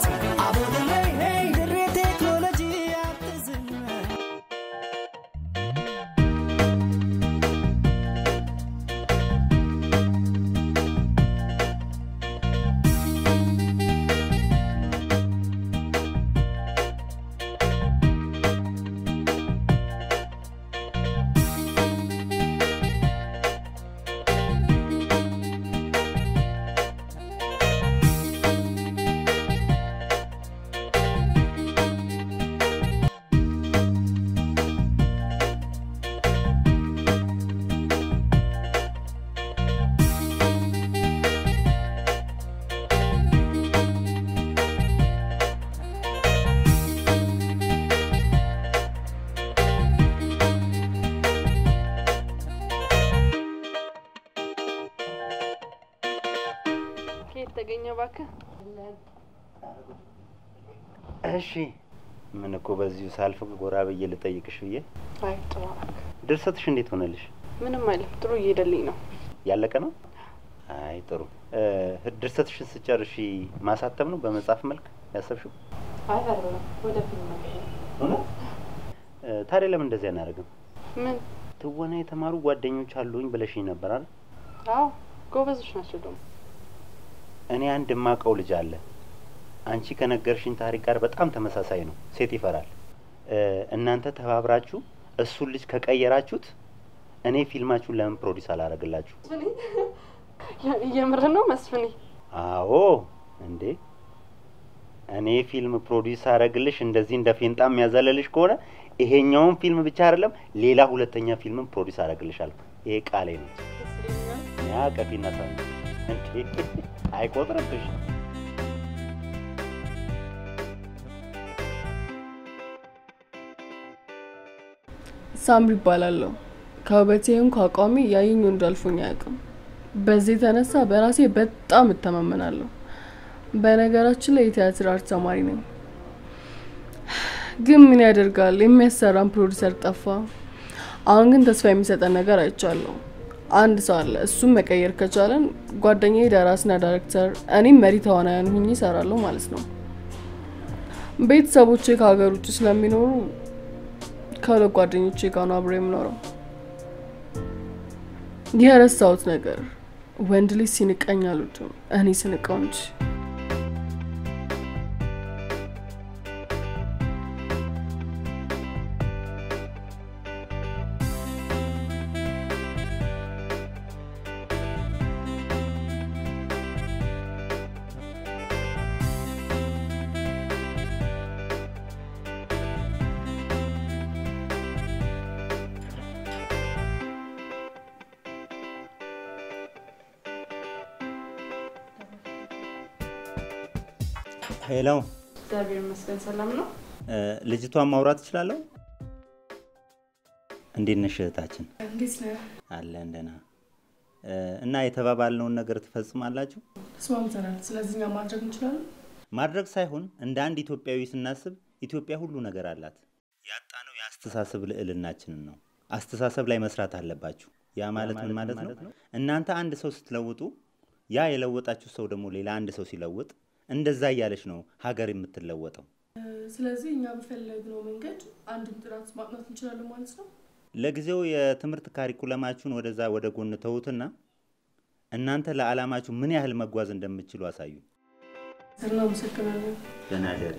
Abo dirree hey dirree teeknoolojii yaabtizina. ከየት ተገኘ እባክህ? እሺ ምን እኮ በዚሁ ሳልፍ ጎራ ብዬ ልጠይቅሽ ብዬ። አይ ጥሩ እባክህ። ድርሰትሽ እንዴት ሆነልሽ? ምንም አይልም፣ ጥሩ እየሄደልኝ ነው። ያለቀ ነው? አይ ጥሩ። እ፣ ድርሰትሽን ስጨርሺ ማሳተም ነው በመጽሐፍ መልክ ያሰብሽው? አይ አይደለም፣ ወደ ፊልም ነው። እውነት? እ፣ ታዲያ ለምን እንደዚህ አናደርግም? ምን? ትወና የተማሩ ጓደኞች አሉኝ ብለሽኝ ነበር አይደል? አዎ ጎበዞች ናቸው ደግሞ። እኔ አንድ የማውቀው ልጅ አለ። አንቺ ከነገርሽኝ ታሪክ ጋር በጣም ተመሳሳይ ነው። ሴት ይፈራል። እ፣ እናንተ ተባብራችሁ እሱን ልጅ ከቀየራችሁት እኔ ፊልማችሁን ለምን ፕሮዲስ አላረግላችሁ? የምር ነው መስፍኔ? አዎ እንዴ እኔ ፊልም ፕሮዲስ አረግልሽ እንደዚህ እንደ ፌንጣ የሚያዘለልሽ ከሆነ ይሄኛውን ፊልም ብቻ አይደለም ሌላ ሁለተኛ ፊልምም ፕሮዲስ አረግልሻለሁ። ይሄ ቃሌ ነው። ያ ቀፊና ሳ እንዴ አይቆጥርብሽ። ሳምሪ ይባላለሁ። ከውበቴም ከአቋሚ ያየኝ ወንድ አልፎኝ አያውቅም። በዚህ የተነሳ በራሴ በጣም እተማመናለሁ። በነገራችን ላይ የቲያትር አርት ተማሪ ነኝ። ግን ምን ያደርጋል የሚያሰራን ፕሮዲሰር ጠፋ። አሁን ግን ተስፋ የሚሰጠን ነገር አይቻለሁ። አንድ ሰው አለ። እሱም መቀየር ከቻለን ጓደኛዬ ደራሲና ዳይሬክተር፣ እኔም መሪ ተዋናያን ሁኜ እሰራለሁ ማለት ነው። ቤተሰቦቼ ከሀገር ውጭ ስለሚኖሩ ከሁለት ጓደኞቼ ጋር ነው አብሬ የምኖረው። የረሳሁት ነገር ወንድ ልጅ ሲንቀኝ አልወድም፣ እኔ ስንቀው እንጂ። ሄሎ፣ እግዚአብሔር ይመስገን ሰላም ነው። እ፣ ልጅቷን ማውራት እችላለሁ? እንዴት ነሽ እህታችን? እንዴት ነህ? አለን ደህና። እ፣ እና የተባባልነውን ነገር ትፈጽማላችሁ? ተስማምተናል። ስለዚህ እኛ ማድረግ እንችላለን። ማድረግ ሳይሆን እንደ አንድ ኢትዮጵያዊ ስናስብ ኢትዮጵያ ሁሉ ነገር አላት። ያጣነው የአስተሳሰብ ልዕልናችንን ነው። አስተሳሰብ ላይ መስራት አለባችሁ። ያ ማለት ምን ማለት ነው? እናንተ አንድ ሰው ስትለውጡ፣ ያ የለወጣችሁ ሰው ደግሞ ሌላ አንድ ሰው ሲለውጥ፣ እንደዛ እያለች ነው ሀገር የምትለወጠው። ስለዚህ እኛ በፈለግነው መንገድ አንድን ጥራት ማጥናት እንችላለን ማለት ነው። ለጊዜው የትምህርት ካሪኩለማችሁን ወደዛ ወደ ጎን ተዉትና እናንተ ለዓላማችሁ ምን ያህል መጓዝ እንደምትችሉ አሳዩ። እናመሰግናለን። ደህና ደሪ።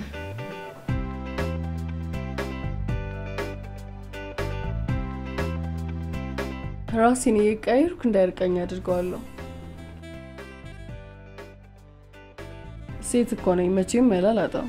ራሴን እየቀያየርኩ እንዳይርቀኝ አድርገዋለሁ። ሴት እኮ ነኝ፣ መቼም መላ አላጣም።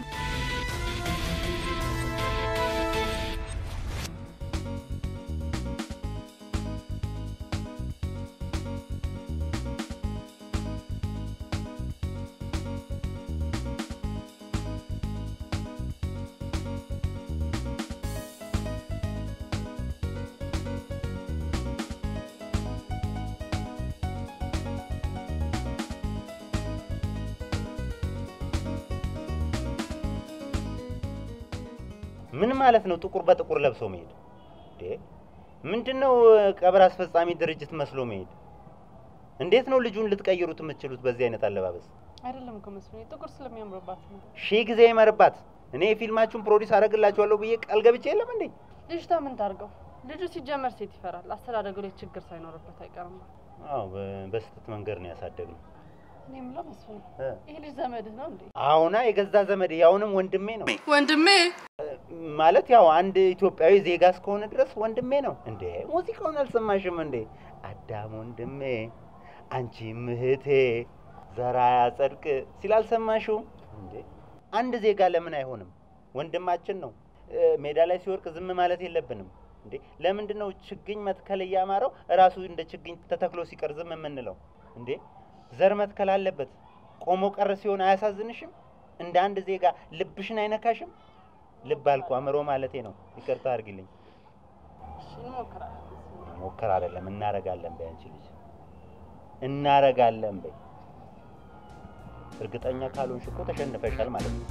ምን ማለት ነው? ጥቁር በጥቁር ለብሶ መሄድ እንዴ? ምንድን ነው? ቀብር አስፈጻሚ ድርጅት መስሎ መሄድ? እንዴት ነው ልጁን ልትቀይሩት የምትችሉት በዚህ አይነት አለባበስ? አይደለም እኮ መስፍኔ፣ ጥቁር ስለሚያምርባት ነው። ሺህ ጊዜ ይመርባት። እኔ የፊልማችሁን ፕሮዲስ አደርግላችኋለሁ ብዬ ቃል ገብቼ የለም እንዴ? ልጅቷ ምን ታርገው? ልጁ ሲጀመር ሴት ይፈራል። አስተዳደጉ ላይ ችግር ሳይኖርበት አይቀርም። አዎ በስህተት መንገድ ነው ያሳደግነው። እኔ የምለው መስፍኔ፣ እ። ይህ ልጅ ዘመድህ ነው እንዴ? አሁና የገዛ ዘመድ ያውንም ወንድሜ ነው ወንድሜ ማለት ያው አንድ ኢትዮጵያዊ ዜጋ እስከሆነ ድረስ ወንድሜ ነው እንዴ። ሙዚቃውን አልሰማሽም እንዴ? አዳም ወንድሜ አንቺም እህቴ ዘራ ያጸድቅ ሲል አልሰማሽው እንዴ? አንድ ዜጋ ለምን አይሆንም? ወንድማችን ነው። እ፣ ሜዳ ላይ ሲወርቅ ዝም ማለት የለብንም እንዴ። ለምንድን ነው ችግኝ መትከል እያማረው እራሱ እንደ ችግኝ ተተክሎ ሲቀር ዝም የምንለው እንዴ? ዘር መትከል አለበት። ቆሞ ቀር ሲሆን አያሳዝንሽም? እንደ አንድ ዜጋ ልብሽን አይነካሽም? ልብ አልኩ አእምሮ ማለቴ ነው። ይቅርታ አድርጊልኝ። እሺ እንሞክራለን። መስፍኔ። ሞከር አይደለም እናረጋለን በይ። አንቺ ልጅ እናረጋለን በይ። እርግጠኛ ካልሆንሽ እኮ ተሸንፈሻል ማለት ነው።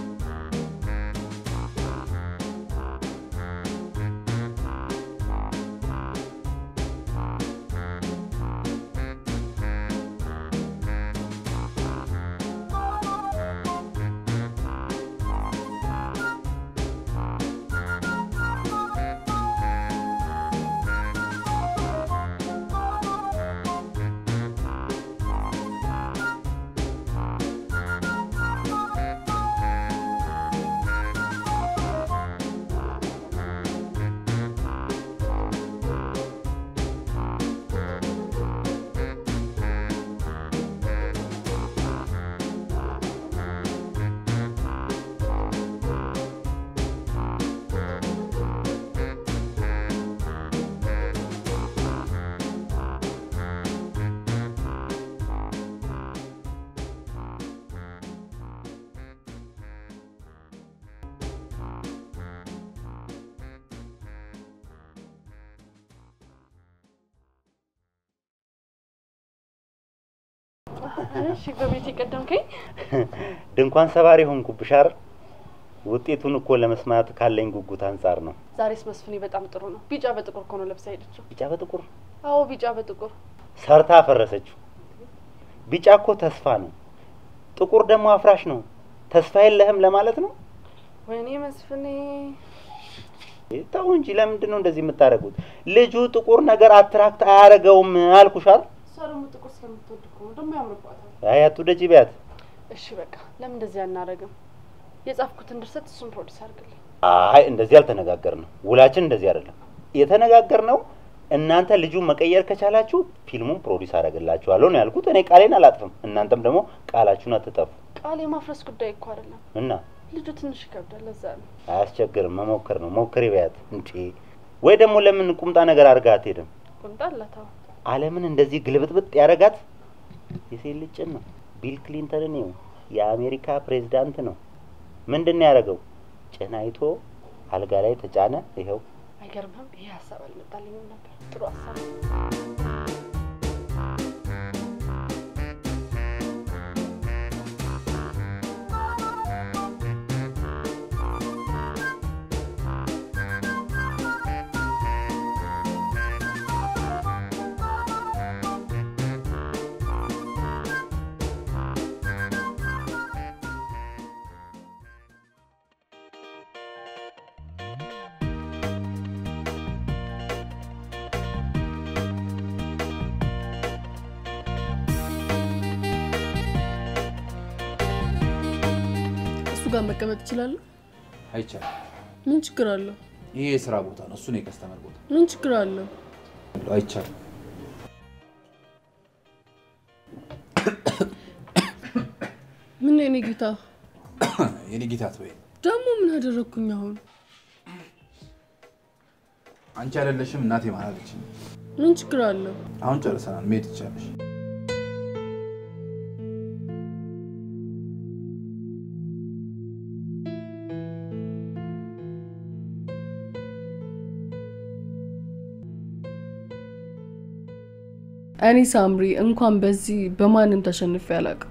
እሺ በቤት የቀደምከኝ ድንኳን ሰባሪ ሆንኩብሽ አይደል? ውጤቱን እኮ ለመስማት ካለኝ ጉጉት አንጻር ነው። ዛሬስ መስፍኔ በጣም ጥሩ ነው። ቢጫ በጥቁር እኮ ነው ለብሳ ሄደችው። ቢጫ በጥቁር አዎ ቢጫ በጥቁር ሰርታ አፈረሰችው። ቢጫ እኮ ተስፋ ነው፣ ጥቁር ደግሞ አፍራሽ ነው። ተስፋ የለህም ለማለት ነው። ወይኔ መስፍኔ ተው እንጂ ለምንድን ነው እንደዚህ የምታደርጉት? ልጁ ጥቁር ነገር አትራክት አያደርገውም አልኩሽ አይደል? እሷ ደግሞ ጥቁር ስለምትወድ እኮ ነው ደግሞ ያምርባታል። አይ አትውደጂ ቢያት። እሺ በቃ ለምን እንደዚህ አናደርግም? የጻፍኩትን ድርሰት እሱን ፕሮዲስ አድርግልኝ። አይ እንደዚህ አልተነጋገርንም። ውላችን እንደዚህ አይደለም የተነጋገርነው። እናንተ ልጁን መቀየር ከቻላችሁ ፊልሙን ፕሮዲስ አደርግላችኋለሁ ነው ያልኩት። እኔ ቃሌን አላጥፍም፣ እናንተም ደግሞ ቃላችሁን አትጠፉ ቃል የማፍረስ ጉዳይ እኮ አይደለም። እና ልጁ ትንሽ ይከብዳል። ለዛ ነው አያስቸግርም። መሞከር ነው። ሞክሪ ቢያት እንዴ። ወይ ደግሞ ለምን ቁምጣ ነገር አድርጋ አትሄድም? ቁምጣ አላታው ዓለምን እንደዚህ ግልብጥብጥ ያደረጋት የሴት ልጅ ጭን ነው። ቢል ክሊንተንን ይኸው የአሜሪካ ፕሬዝዳንት ነው። ምንድን ነው ያደረገው? ጭን አይቶ አልጋ ላይ ተጫነ። ይኸው አይገርምም? ይሄ ሀሳብ አልመጣልኝም ነበር። ጥሩ ሀሳብ ነው። እሱ ጋር መቀመጥ እችላለሁ? አይቻልም። ምን ችግር አለው? ይሄ የስራ ቦታ ነው። እሱ ነው የከስተመር ቦታ። ምን ችግር አለው? አይቻልም። ምን ነው የኔ ጌታ? የኔ ጌታ አትበይ። ደግሞ ምን አደረግኩኝ አሁን? አንቺ አይደለሽም እናቴ ማላለች። ምን ችግር አለው? አሁን ጨርሰናል። መሄድ ትችላለሽ። እኔ ሳምሪ እንኳን በዚህ በማንም ተሸንፌ አላውቅም።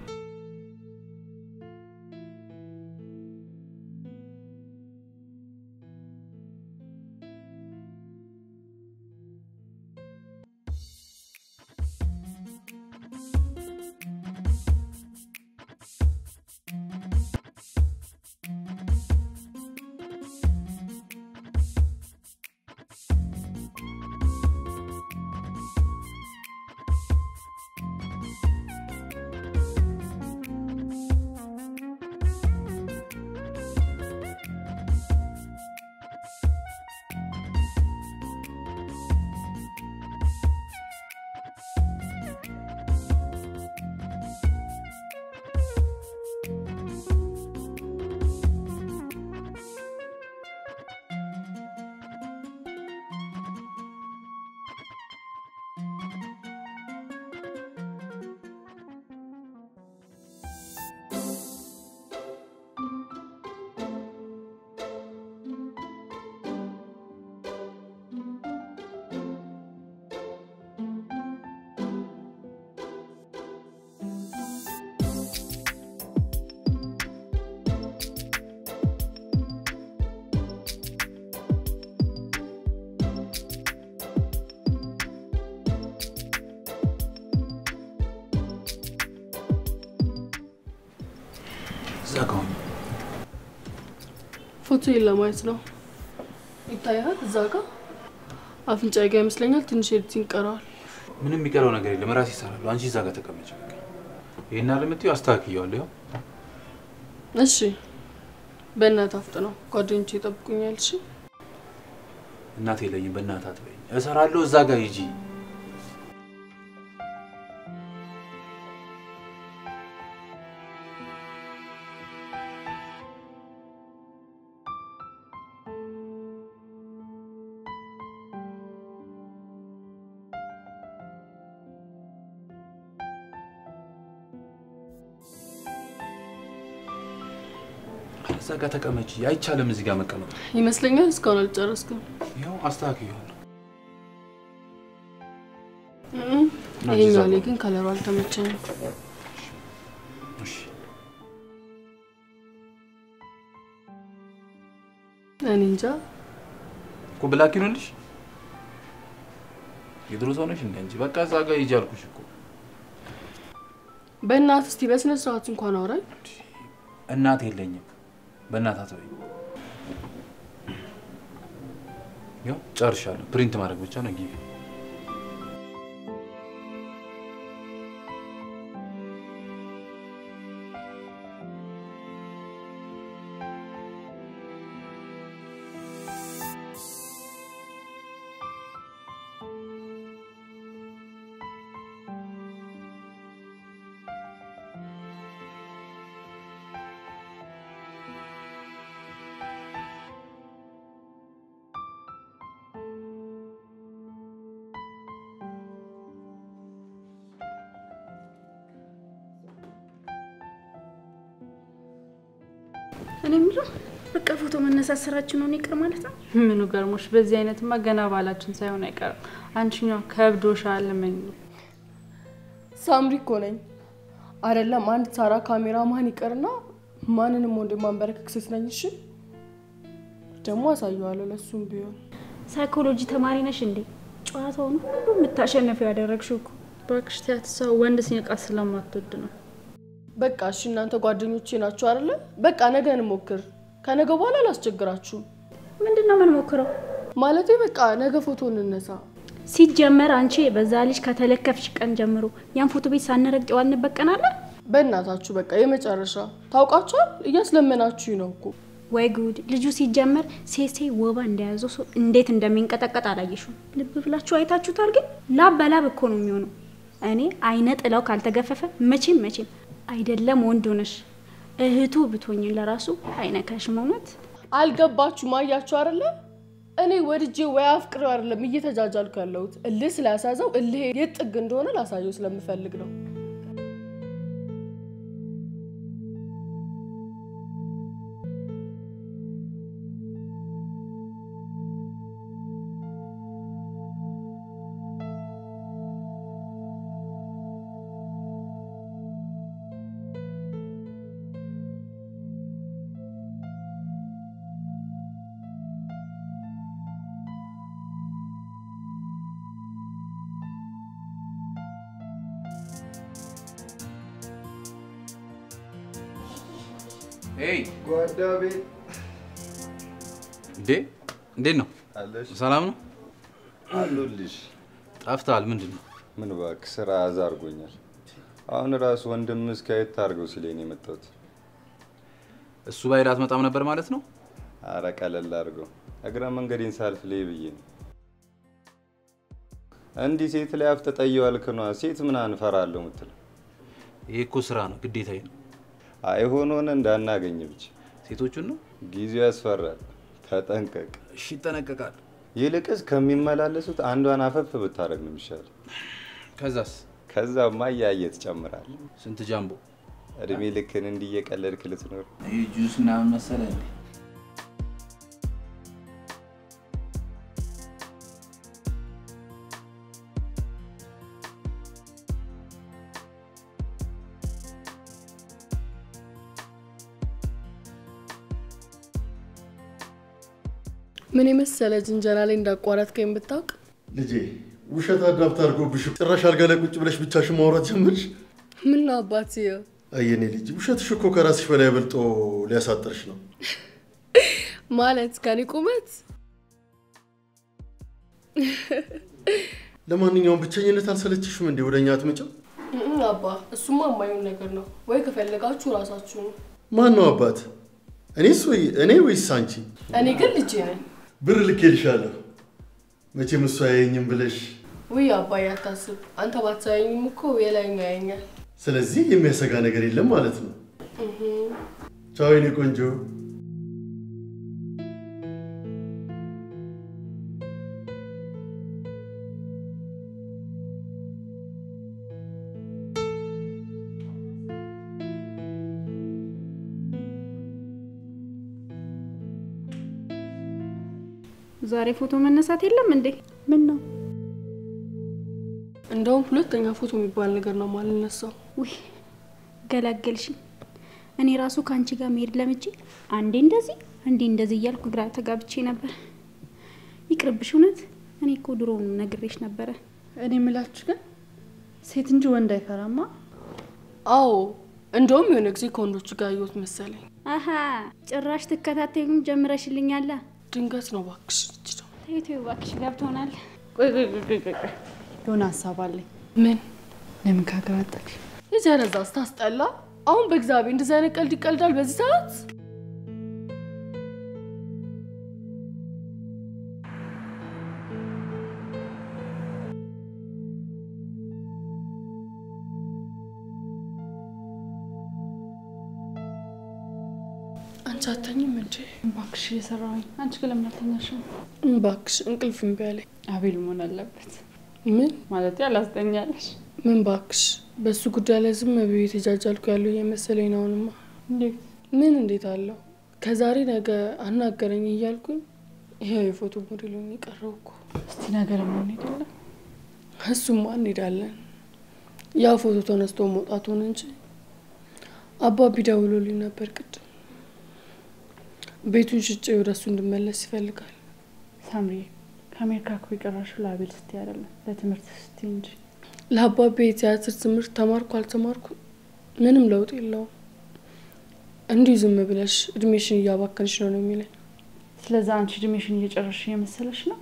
እዛ ጋ ሁኚ። ፎቶዬን ለማየት ነው። ይታያል እዛ ጋር አፍንጫዬ ጋ ይመስለኛል። ትንሽ ኤዲቲንግ ቀረዋል። ምንም የሚቀረው ነገር የለም። ራሴ ይሰራሉ። አንቺ እዛ ጋር ተቀመጭ። በቃ ይሄን አለምትዩ አስተካክየዋለሁ። ያው እሺ፣ በእናትህ አፍጥነው፣ ጓደኞቼ ይጠብቁኛል። እሺ እናቴ የለኝም። በእናትህ አትበይኝ። እሰራለሁ። እዛ ጋር ሂጂ። እዛ ጋር ተቀመጪ። አይቻልም እዚህ ጋር መቀመጥ። ይመስለኛል። እስካሁን አልጨረስኩም። ያው አስተካክየዋለሁ። እም፣ ይሄኛው ላይ ግን ከለሩ አልተመቸኝም። እሺ እኔ እንጃ። እኮ ብላክ ይሆንልሽ። የድሮ ሰው ነሽ እንደ አንቺ። በቃ እዛ ጋር ሂጂ አልኩሽ እኮ። በእናትህ እስቲ በስነ ስርዓት እንኳን አውራኝ። እናት የለኝም። በእናት አትበይኝ። ያው ጨርሻለሁ። ፕሪንት ማድረግ ብቻ ነው። ጊዜ እኔ የምለው በቃ ፎቶ መነሳት ስራችን ነው ይቅር ማለት ነው። ምኑ ገርሞሽ? በዚህ አይነትማ ገና ባላችን ሳይሆን አይቀርም። አንቺኛው ከብዶሻል። ምን ሳምሪ እኮ ነኝ አይደለም። አንድ ሳራ ካሜራ ማን ይቀርና ማንንም ወንድ ማንበረከክ ሴት ነኝ። እሺ ደግሞ አሳየዋለሁ ለሱም ቢሆን ሳይኮሎጂ ተማሪ ነሽ እንዴ? ጨዋታውን ሁሉ የምታሸነፈው ያደረግሽው እኮ እባክሽ ተያት። ሰው ወንድ ሲነቃ ስለማትወድ ነው። በቃ እሺ፣ እናንተ ጓደኞቼ ናችሁ አይደለ? በቃ ነገ እንሞክር። ከነገ በኋላ አላስቸግራችሁም። ምንድን ነው የምንሞክረው? ማለቴ በቃ ነገ ፎቶ እንነሳ። ሲጀመር አንቺ በዛ ልጅ ከተለከፍሽ ቀን ጀምሮ ያን ፎቶ ቤት ሳንረግጥ የዋልንበት ቀን አለ በእናታችሁ በቃ የመጨረሻ ታውቃችኋል። እያስለመናችሁ ነው እኮ ወይ ጉድ! ልጁ ሲጀመር ሴሴ ወባ እንደያዘው ሰው እንዴት እንደሚንቀጠቀጥ አላየሽም? ልብ ብላችሁ አይታችሁታል? ግን ላብ በላብ እኮ ነው የሚሆነው። እኔ አይነ ጥላው ካልተገፈፈ መቼም መቼም አይደለም ወንድ ሆነሽ እህቱ ብትሆኝ ለራሱ አይነካሽም። እውነት አልገባችሁም? አያችሁ አይደለ? እኔ ወድጄ ወይ አፍቅሬው አይደለም እየተጃጃልኩ ያለሁት። እልህ ስላሳዘው እልህ የት ጥግ እንደሆነ ላሳየው ስለምፈልግ ነው። ሄይ ጓዳ ቤት እንዴ፣ እንዴት ነው? አለሽ ሰላም ነው? አሉልሽ። ጠፍተሃል። ምንድን ነው? ምን እባክህ ስራ አዛ አድርጎኛል። አሁን ራሱ ወንድም እስከ የት ታርገው ሲለኝ ነው የመጣሁት። እሱ ባይል አትመጣም ነበር ማለት ነው? አረ ቀለል አድርገው እግረ መንገዴን ሳልፍ ላይ ብዬ ነው። እንዲህ ሴት ላይ አፍ ተጠየዋልክ ነዋ። ሴት ምን አንፈራለሁ ምትል ይሄ እኮ ስራ ነው፣ ግዴታዬ ነው። አይሆን ሆነ እንዳናገኝ ብቻ። ሴቶቹን ነው? ጊዜው ያስፈራል። ተጠንቀቅ። እሺ፣ ይጠነቀቃል። ይልቅስ ከሚመላለሱት አንዷን አፈፍ ብታደርግ ነው የሚሻል። ከዛስ ከዛማ እያየ ትጨምራለህ። ስንት ጃምቦ እድሜ ልክን እንዲህ እየቀለድክ ልትኖር ይህ ጁስ ምናምን መሰለ እንዴ? ምን የመሰለ ጅንጀና ላይ እንዳቋረጥከኝ ብታውቅ። ልጄ ውሸት አዳብት አድርጎብሽ ጭራሽ አልጋ ላይ ቁጭ ብለሽ ብቻሽን ማውራት ጀመርሽ። ምን ነው አባትዬ፣ አየኔ ልጅ ውሸትሽ እኮ ከራስሽ በላይ በልጦ ሊያሳጥርሽ ነው። ማለት ከኔ ቁመት ለማንኛውም ብቸኝነት አልሰለችሽም እንዴ? ወደ እኛ አትመጭም? እም፣ አባ እሱማ የማይሆን ነገር ነው። ወይ ከፈለጋችሁ ራሳችሁ ነው። ማን ነው አባት? እኔስ ወይ እኔ ወይስ አንቺ? እኔ ግን ልጄ ነኝ። ብር ልኬልሻለሁ። መቼም እሱ አያየኝም ብለሽ። ውይ አባዬ አታስብ። አንተ ባትሳየኝም እኮ የላይኛው ያየኛል። ስለዚህ የሚያሰጋ ነገር የለም ማለት ነው። ቻው የኔ ቆንጆ። ዛሬ ፎቶ መነሳት የለም እንዴ? ምን ነው? እንደውም ሁለተኛ ፎቶ የሚባል ነገር ነው ማልነሳው። ውይ ገላገልሽኝ። እኔ ራሱ ከአንቺ ጋር መሄድ ለምጄ አንዴ እንደዚህ አንዴ እንደዚህ እያልኩ ግራ ተጋብቼ ነበር። ይቅርብሽ። እውነት እኔ እኮ ድሮ ነግሬሽ ነበረ። እኔ የምላችሁ ግን ሴት እንጂ ወንድ አይፈራማ። አዎ እንደውም የሆነ ጊዜ ከወንዶቹ ጋር አየሁት መሰለኝ። አሀ ጭራሽ ትከታተዩም ጀምረሽልኛላ። ድንገት ነው እባክሽ። ልጅ ነው ተይቶ እባክሽ ገብቶናል። ቆይ ቆይ ቆይ ቆይ ቆይ ቆይ። የሆነ ሀሳብ አለኝ። ምን ለምን ከሀገር አጠቅሽ? የዘረዛ ስታስጠላ። አሁን በእግዚአብሔር እንደዚህ አይነት ቀልድ ይቀልዳል በዚህ ሰዓት? አንቺ አተኝም እንዴ? እባክሽ እየሰራሁኝ። አንቺ ግን ለምን አልተኛሽም? እባክሽ እንቅልፍ እምቢ አለኝ። አቤል መሆን አለበት ምን ማለት አላስጠኛለሽ። ምን ባክሽ፣ በሱ ጉዳይ ላይ ዝም ብዬ ተጃጃልኩ ያለው እየመሰለኝ ነው። አሁንማ እንዴት ምን እንዴት አለው ከዛሬ ነገ አናገረኝ እያልኩኝ ይኸው የፎቶ ሞዴሉን የቀረው እኮ። እስቲ ነገር ምን ሄደለ እሱማ እንሄዳለን። ያ ፎቶ ተነስቶ መውጣቱን እንጂ አባቢ ደውሎልኝ ነበር ቅድም። ቤቱን ሽጬ ወደ እሱ እንድመለስ ይፈልጋል። ሳምሪ ከአሜሪካ እኮ የቀረሽው ለአቤል ስቲ አይደለም ለትምህርት ስቲ እንጂ። ለአባቤ የቲያትር ትምህርት ተማርኩ አልተማርኩ ምንም ለውጥ የለውም። እንዲሁ ዝም ብለሽ እድሜሽን እያባከንሽ ነው ነው የሚለኝ። ስለዛ አንቺ እድሜሽን እየጨረሽ እየመሰለሽ ነው።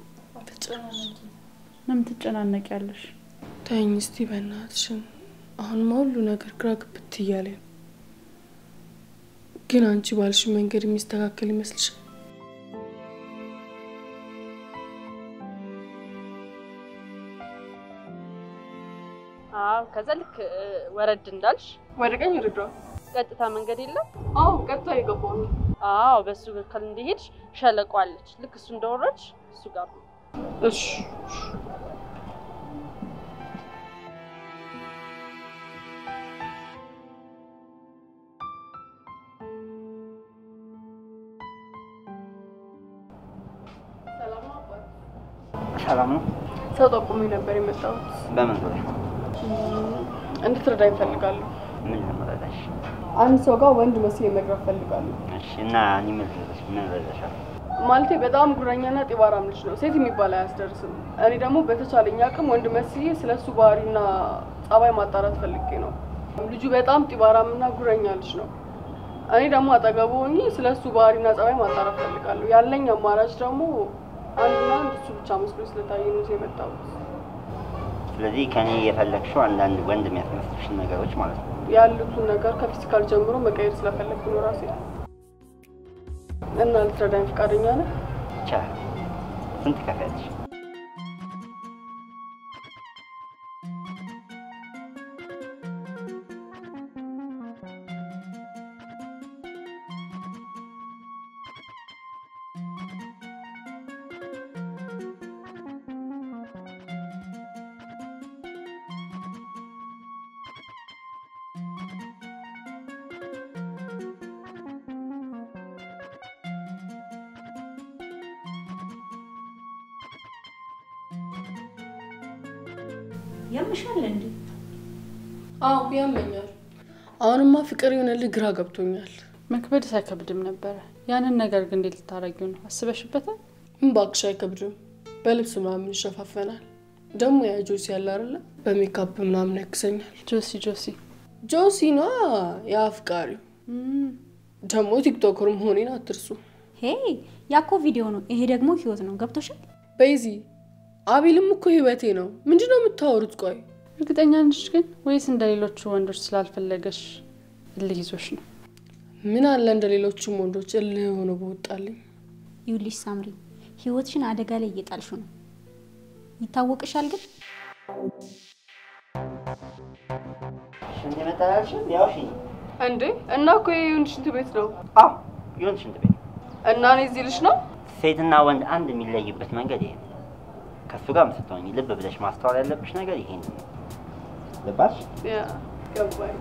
ለምን ትጨናነቂያለሽ? ተይኝ እስቲ በእናትሽን። አሁንማ ሁሉ ነገር ግራ ግብት እያለኝ ነው። ግን አንቺ ባልሽ መንገድ የሚስተካከል ይመስልሻል? አዎ ከዛ ልክ ወረድ እንዳልሽ ወደ ቀኝ ወደ ግራ? ቀጥታ መንገድ የለም። አዎ ቀጥታ የገባው ነው። አዎ በሱ በኩል እንደሄድሽ ሸለቆ አለች። ልክ እሱ እንደወረድሽ እሱ ጋር ነው። እሺ ሰላም ነው? ሰው ጠቁሚ ነበር የመጣሁት። በምን ዙሪያ? እንድትረዳኝ እፈልጋለሁ። ምን ልረዳሽ? አንድ ሰው ጋር ወንድ መስዬ መቅረብ እፈልጋለሁ። እሺ እና እኔ ምን ልረዳሽ? ምን ልረዳሻለሁ? ማለቴ በጣም ጉረኛና ጢባራም ልጅ ነው። ሴት የሚባል አያስደርስም። እኔ ደግሞ በተቻለኝ አቅም ወንድ መስዬ ስለ እሱ ባህሪና ጸባይ ማጣራት ፈልጌ ነው። ልጁ በጣም ጢባራምና ጉረኛ ልጅ ነው። እኔ ደግሞ አጠገቡ ሆኜ ስለ እሱ ባህሪና ጸባይ ማጣራት ፈልጋለሁ። ያለኝ አማራጭ ደግሞ አንድና አንድ እሱ ብቻ መስሎ ስለታየ ነው እዚህ የመጣሁት። ስለዚህ ከኔ የፈለግሽው አንዳንድ ወንድ የሚያስመስልሽን ነገሮች ማለት ነው። ያሉትን ነገር ከፊዚካል ጀምሮ መቀየር ስለፈለግኩ ነው ራሴ እና ልትረዳኝ ፈቃደኛ ነህ? ይቻላል። ስንት ከፍያለሽ? ያምሻል እንዴ? አዎ ያመኛል። አሁንማ ፍቅር የሆነልህ ግራ ገብቶኛል። መክበድ ሳይከብድም ነበረ። ያንን ነገር ግን እንዴት ልታረጊው ነው? አስበሽበታል? እባክሽ አይከብድም። በልብስ ምናምን ይሸፋፈናል። ደግሞ ያ ጆሲ ያለ አይደለ በሜካፕ ምናምን ያግዘኛል። ጆሲ ጆሲ ጆሲኗ የአፍቃሪው ደግሞ ቲክቶከር መሆኔን አትርሱ። ሄ ያኮ ቪዲዮ ነው፣ ይሄ ደግሞ ህይወት ነው። ገብቶሻል? በይዚ አቤልም እኮ ህይወቴ ነው። ምንድን ነው የምታወሩት? ቆይ እርግጠኛ ነሽ ግን ወይስ እንደ ሌሎቹ ወንዶች ስላልፈለገሽ እልህ ይዞሽ ነው? ምን አለ እንደ ሌሎቹም ወንዶች እልህ ሆኖ በወጣልኝ። ይኸውልሽ ሳምሪ፣ ህይወትሽን አደጋ ላይ እየጣልሽው ነው። ይታወቅሻል ግን ሽንት ቤት አላልሽም? ያው እሺ። እንዴ እና እኮ የዩን ሽንት ቤት ነው አዎ ይሁን ሽንት ቤት። እና እኔ እዚህ ልሽ ነው ሴትና ወንድ አንድ የሚለይበት መንገድ ይሄ ነው። ከእሱ ጋር ስትሆኝ ልብ ብለሽ ማስተዋል ያለብሽ ነገር ይሄን ነው። ልባሽ ያ ገባኝ።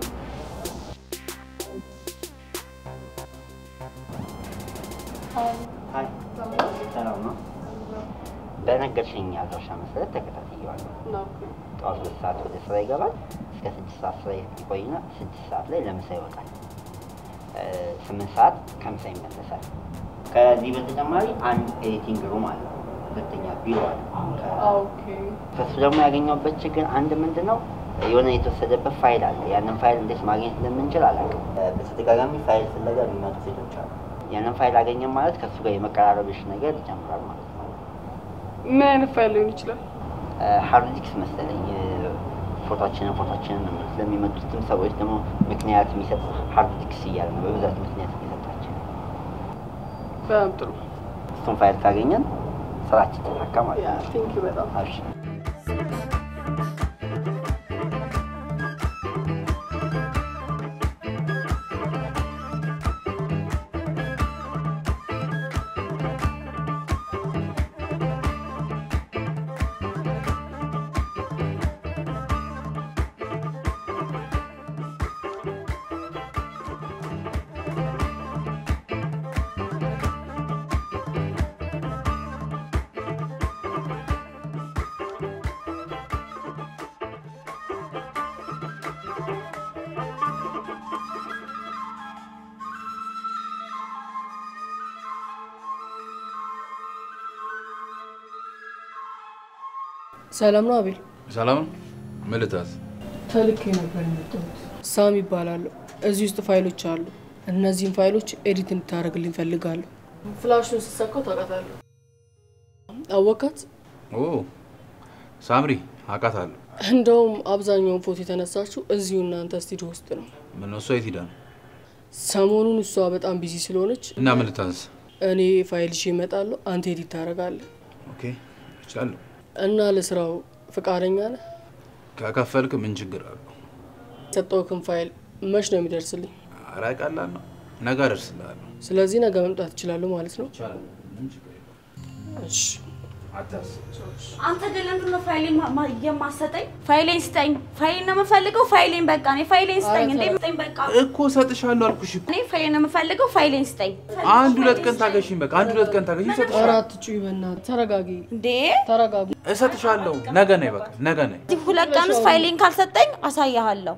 ሀይ ሰላም ነው። በነገርሽኝ አድራሻ መሰረት ተከታትየዋለሁ። ጠዋት ሁለት ሰዓት ወደ ስራ ይገባል። እስከ ስድስት ሰዓት ስራ ይቆይና ስድስት ሰዓት ላይ ለምሳ ይወጣል። እ፣ ስምንት ሰዓት ከምሳ ይመለሳል። ከዚህ በተጨማሪ አንድ ኤዲቲንግ ሩም አለ፣ ሁለተኛ ቢሮ አለ። ከ- ኦኬ ከሱ ደግሞ ያገኘሁበት ችግር አንድ ምንድን ነው የሆነ የተወሰደበት ፋይል አለ። ያንን ፋይል እንዴት ማግኘት እንደምንችል አላውቅም። እ፣ በተደጋጋሚ ፋይል ፍለጋ የሚመጡ ሴቶች አሉ። ያንን ፋይል አገኘን ማለት ከሱ ጋር የመቀራረብሽ ነገር ይጨምራል ማለት ነው። ምን አይነት ፋይል ሊሆን ይችላል? ሃርድ ዲስክ መሰለኝ እ፣ ፎቶችንን ፎቶችንን ነው የሚሉት። ለሚመጡትም ሰዎች ደግሞ ምክንያት የሚሰጥ ሃርድ ዲስክ እያለ ነው በብዛት ምክንያት የሚሰጣቸው። በጣም ጥሩ እሱን ፋይል ካገኘን ስራችን ተሳካ ማለት ያ ነው። ቴንክ ዩ በጣም አብሽር። ሰላም ነው አቤል? ሰላም ምን ልታዝ? ተልኬ ነበር የመጣሁት። ሳም ይባላሉ። እዚህ ውስጥ ፋይሎች አሉ። እነዚህን ፋይሎች ኤዲት እንድታደርግልኝ ፈልጋለሁ። ፍላሹን ስሰካው ታውቃታለህ። አወቃት? ኦ ሳምሪ አውቃታለሁ። እንደውም አብዛኛውን ፎቶ የተነሳችው እዚሁ እናንተ ስቱዲዮ ውስጥ ነው። ምን እሷ የት ሄዳ ነው? ሰሞኑን እሷ በጣም ቢዚ ስለሆነች እና ምን ልታዝ? እኔ ፋይል ይዤ እመጣለሁ፣ አንተ ኤዲት ታደርጋለህ ኦኬ እችላለሁ። እና ለስራው ፈቃደኛ ነህ? ከከፈልክ ምን ችግር አለው? የሰጠውክን ፋይል መች ነው የሚደርስልኝ? ኧረ ቀላል ነው። ነገ አደርስልሃለሁ። ስለዚህ ነገ መምጣት እችላለሁ ማለት ነው? ይቻላል። ምንም ችግር የለውም። እሺ። አታስብ። አንተ ግን ለምንድን ነው ፋይሌን ማ- ማ- የማሰጠኝ? ፋይሌን ስጠኝ። ፋይሌን ነው የምፈልገው። ፋይሌን በቃ እኔ ፋይሌን ስጠኝ። እንዴ ስጠኝ በቃ እኮ እሰጥሻለሁ አልኩሽ እኮ። እኔ ፋይሌን ነው የምፈልገው። ፋይሌን ስጠኝ። አንድ ሁለት ቀን ታገሽኝ። በቃ አንድ ሁለት ቀን ታገሽኝ። ኧረ እሰጥሻለሁ። አትጩይ በእናትህ ተረጋጊ፣ እንዴ ተረጋጉ። እሰጥሻለሁ። ነገ ነይ። በቃ ነገ ነይ። እዚህ ሁለት ቀን ውስጥ ፋይሌን ካልሰጠኝ አሳያሃለሁ።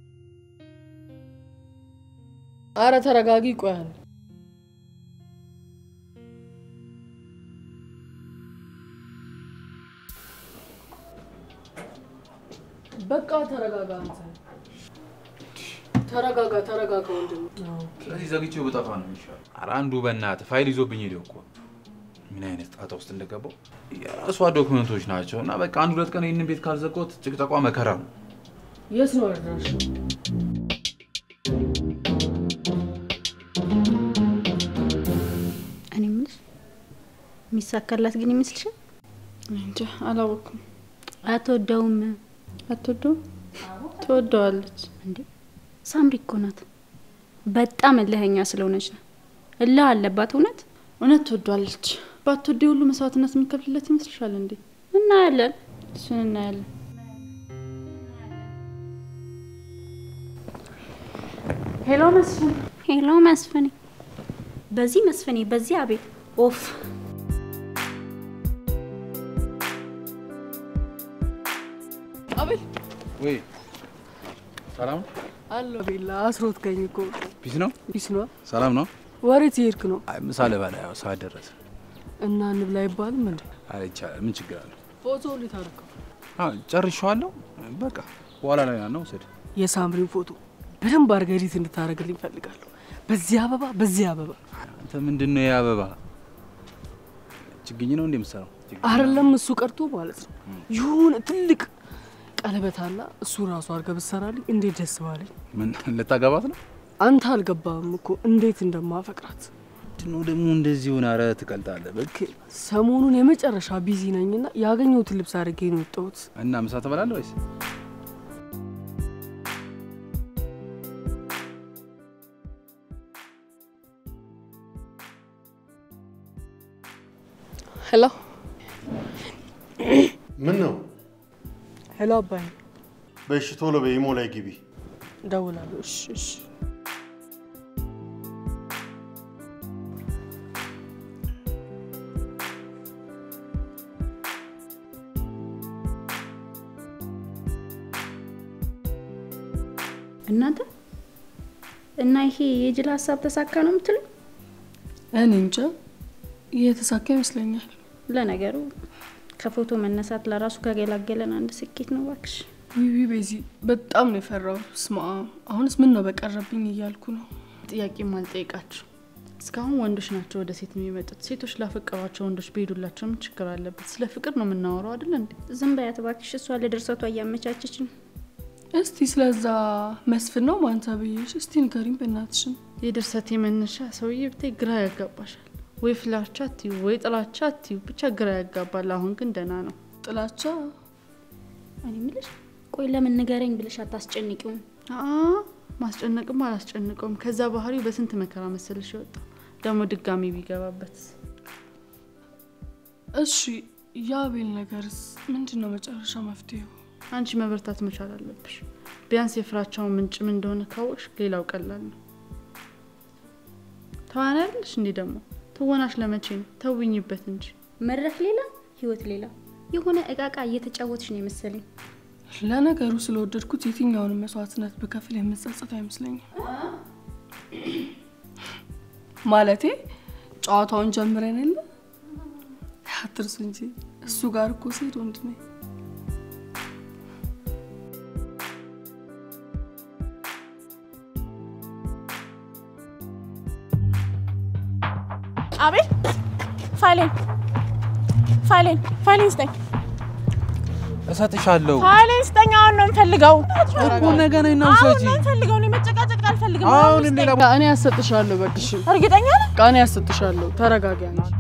አረ ተረጋጊ። ቆይ አንዴ። በቃ ተረጋጋ። አንተ ተረጋጋ፣ ተረጋጋ ወንድም። ስለዚህ ዘግቼው ብጠፋ ነው የሚሻለው። ኧረ አንዱ በእናትህ ፋይል ይዞብኝ ሄደ እኮ። ምን አይነት ጣጣ ውስጥ እንደገባው የራሷ ዶክመንቶች ናቸው። እና በቃ አንድ ሁለት ቀን ይህንን ቤት ካልዘጋሁት ጭቅጨቋ መከራ ነው። የት ነው አድራሽ? እኔ የምልሽ የሚሳካላት ግን ይመስልሻል? እንጃ አላወኩም። አትወደውም አትወደውም? ትወደዋለች። እንዴ? ሳምሪ እኮ ናት። በጣም እልኸኛ ስለሆነች ነው። እልህ አለባት እውነት። እውነት ትወደዋለች። ባትወደ ሁሉ መስዋዕትነት የሚከፍልለት ይመስልሻል እንዴ? እናያለን። እሱን እናያለን። ሄሎ መስፍን፣ ሄሎ መስፍኔ፣ በዚህ መስፍኔ፣ በዚህ አቤት። ኦፍ አቤል ወይ ሰላም አለ ቤላ አስሮት ከኝ እኮ ፒስ ነው? ቢስ ነው። ሰላም ነው? ወሬት ይሄድክ ነው አይ ምሳ ልበላ፣ ያው ሰዓት ደረሰ። እና እንብላ አይባልም እንዴ? አረ ይቻላል። ምን ችግር አለው? ፎቶ እንዴት አደረከው? አዎ ጨርሼዋለሁ። በቃ በኋላ ላይ ነው ውሰድ። የሳምሪን ፎቶ በደንብ አድርገህ ኤዲት እንድታደርግልኝ እፈልጋለሁ። በዚህ አበባ በዚህ አበባ አንተ ምንድን ነው የአበባ ችግኝ ነው እንደ የምትሰራው? አይደለም እሱ ቀርቶ ማለት ነው ይሁን ትልቅ ቀለበት አላ እሱ ራሱ አድርገህ ብትሰራልኝ እንዴት ደስ ባለኝ። ምን ልታገባት ነው? አንተ አልገባህም እኮ እንዴት እንደማፈቅራት። ምንድን ነው ደግሞ እንደዚህ ሆነ? ኧረ ትቀልጣለህ። በቃ ሰሞኑን የመጨረሻ ቢዚ ነኝና ያገኘሁትን ልብስ አድርጌ ነው የወጣሁት። እና ምሳ ትበላለህ ወይስ? ሄሎ ምን ነው? ሄሎ፣ አባይ በእሺ ቶሎ በኢሞ ላይ ግቢ። እደውላለሁ። እሺ እሺ። እናንተ እና ይሄ የጅል ሀሳብ ተሳካ ነው የምትሉኝ? እኔ እንጃ እየተሳካ ይመስለኛል። ለነገሩ ከፎቶ መነሳት ለራሱ ከገላገለን አንድ ስኬት ነው እባክሽ። ዊዊ ቤዚ በጣም ነው የፈራው። ስማ አሁንስ ምን ነው በቀረብኝ እያልኩ ነው። ጥያቄም አልጠይቃቸው። እስካሁን ወንዶች ናቸው ወደ ሴት የሚመጡት። ሴቶች ላፈቀሯቸው ወንዶች ቢሄዱላቸው ምን ችግር አለበት? ስለ ፍቅር ነው የምናወራው አይደል እንዴ? ዝም በያት እባክሽ። እሷ ለድርሰቷ እያመቻቸች ነው። እስቲ ስለዛ መስፍን ነው ማንታ ብዬሽ እስቲ ንገሪኝ በእናትሽን። የድርሰት የመነሻ ሰውዬ ብታይ ግራ ያጋባሻል። ወይ ፍላቻ አትዩ ወይ ጥላቻ አትዩ፣ ብቻ ግራ ያጋባል። አሁን ግን ደህና ነው። ጥላቻ እኔ የምልሽ ቆይ ለምን ንገረኝ ብለሽ አታስጨንቂውም? አ ማስጨነቅም አላስጨንቀውም። ከዛ ባህሪው በስንት መከራ መሰልሽ የወጣው ደግሞ ድጋሚ ቢገባበት እሺ የአቤል ነገርስ ምንድን ነው መጨረሻ መፍትሄው? አንቺ መበርታት መቻል አለብሽ። ቢያንስ የፍራቻውን ምንጭ ምን እንደሆነ ካወቅሽ ሌላው ቀላል ነው። ተዋናይ አይደለሽ እንዲህ ደግሞ ትወናሽ ለመቼ ነው? ተውኝበት እንጂ መድረክ ሌላ ህይወት ሌላ የሆነ እቃቃ እየተጫወትሽ ነው የመሰለኝ። ለነገሩ ስለወደድኩት የትኛውንም መስዋዕትነት ብከፍል የምጸጸት አይመስለኝም። ማለቴ ጨዋታውን ጀምረን የለ አትርሱ እንጂ እሱ ጋር እኮ ስሄድ ወንድ ነኝ። አቤል ፋይሌን ፋይሌን ፋይሌን ስጠኝ እሰጥሻለሁ ፋይሌን ስጠኝ። አሁን ነው የምፈልገው እኮ ነገ ነኝ ነው አሁን ሰጂ ነው የምፈልገው። እኔ መጨቃጨቅ አልፈልግም። አሁን አሁን ሌላ ስጠኝ። እኔ ያሰጥሻለሁ። በቅሽ እርግጠኛ ነህ? እኔ ያሰጥሻለሁ። ተረጋጊ አንቺ።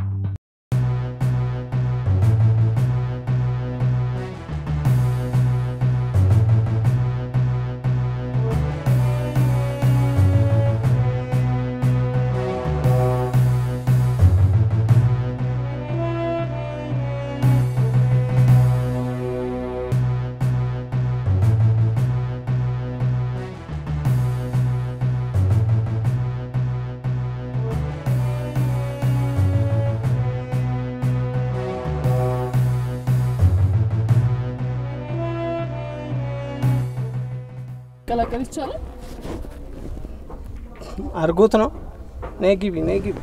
ቀላቀል ይቻላል። አድርጎት ነው። ነይ ግቢ፣ ነይ ግቢ።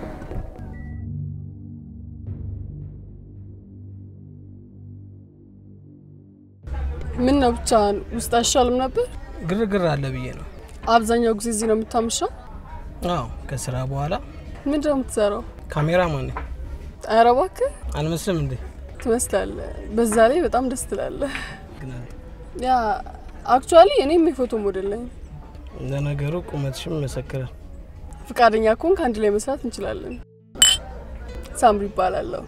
ምን ነው ብቻ ውስጥ አይሻልም ነበር? ግርግር አለ ብዬ ነው። አብዛኛው ጊዜ እዚህ ነው የምታምሻው? አዎ፣ ከስራ በኋላ ምንድን ነው የምትሰራው? ካሜራማን ነኝ። ኧረ እባክህ አልመስልም እንዴ? ትመስላለህ። በዛ ላይ በጣም ደስ ትላለህ። ግን አንተ ያ አክቹዋሊ እኔም የፎቶ ሞዴል ነኝ። ለነገሩ ቁመትሽም መሰክራል። ፍቃደኛ ከሆንክ አንድ ላይ መስራት እንችላለን። ሳምሪ ይባላለሁ።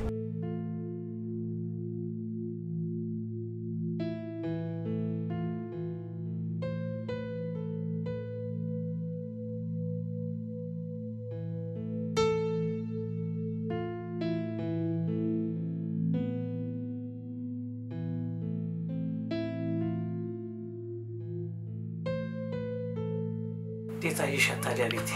እንዴት አየሻት ታዲያ ቤቴ?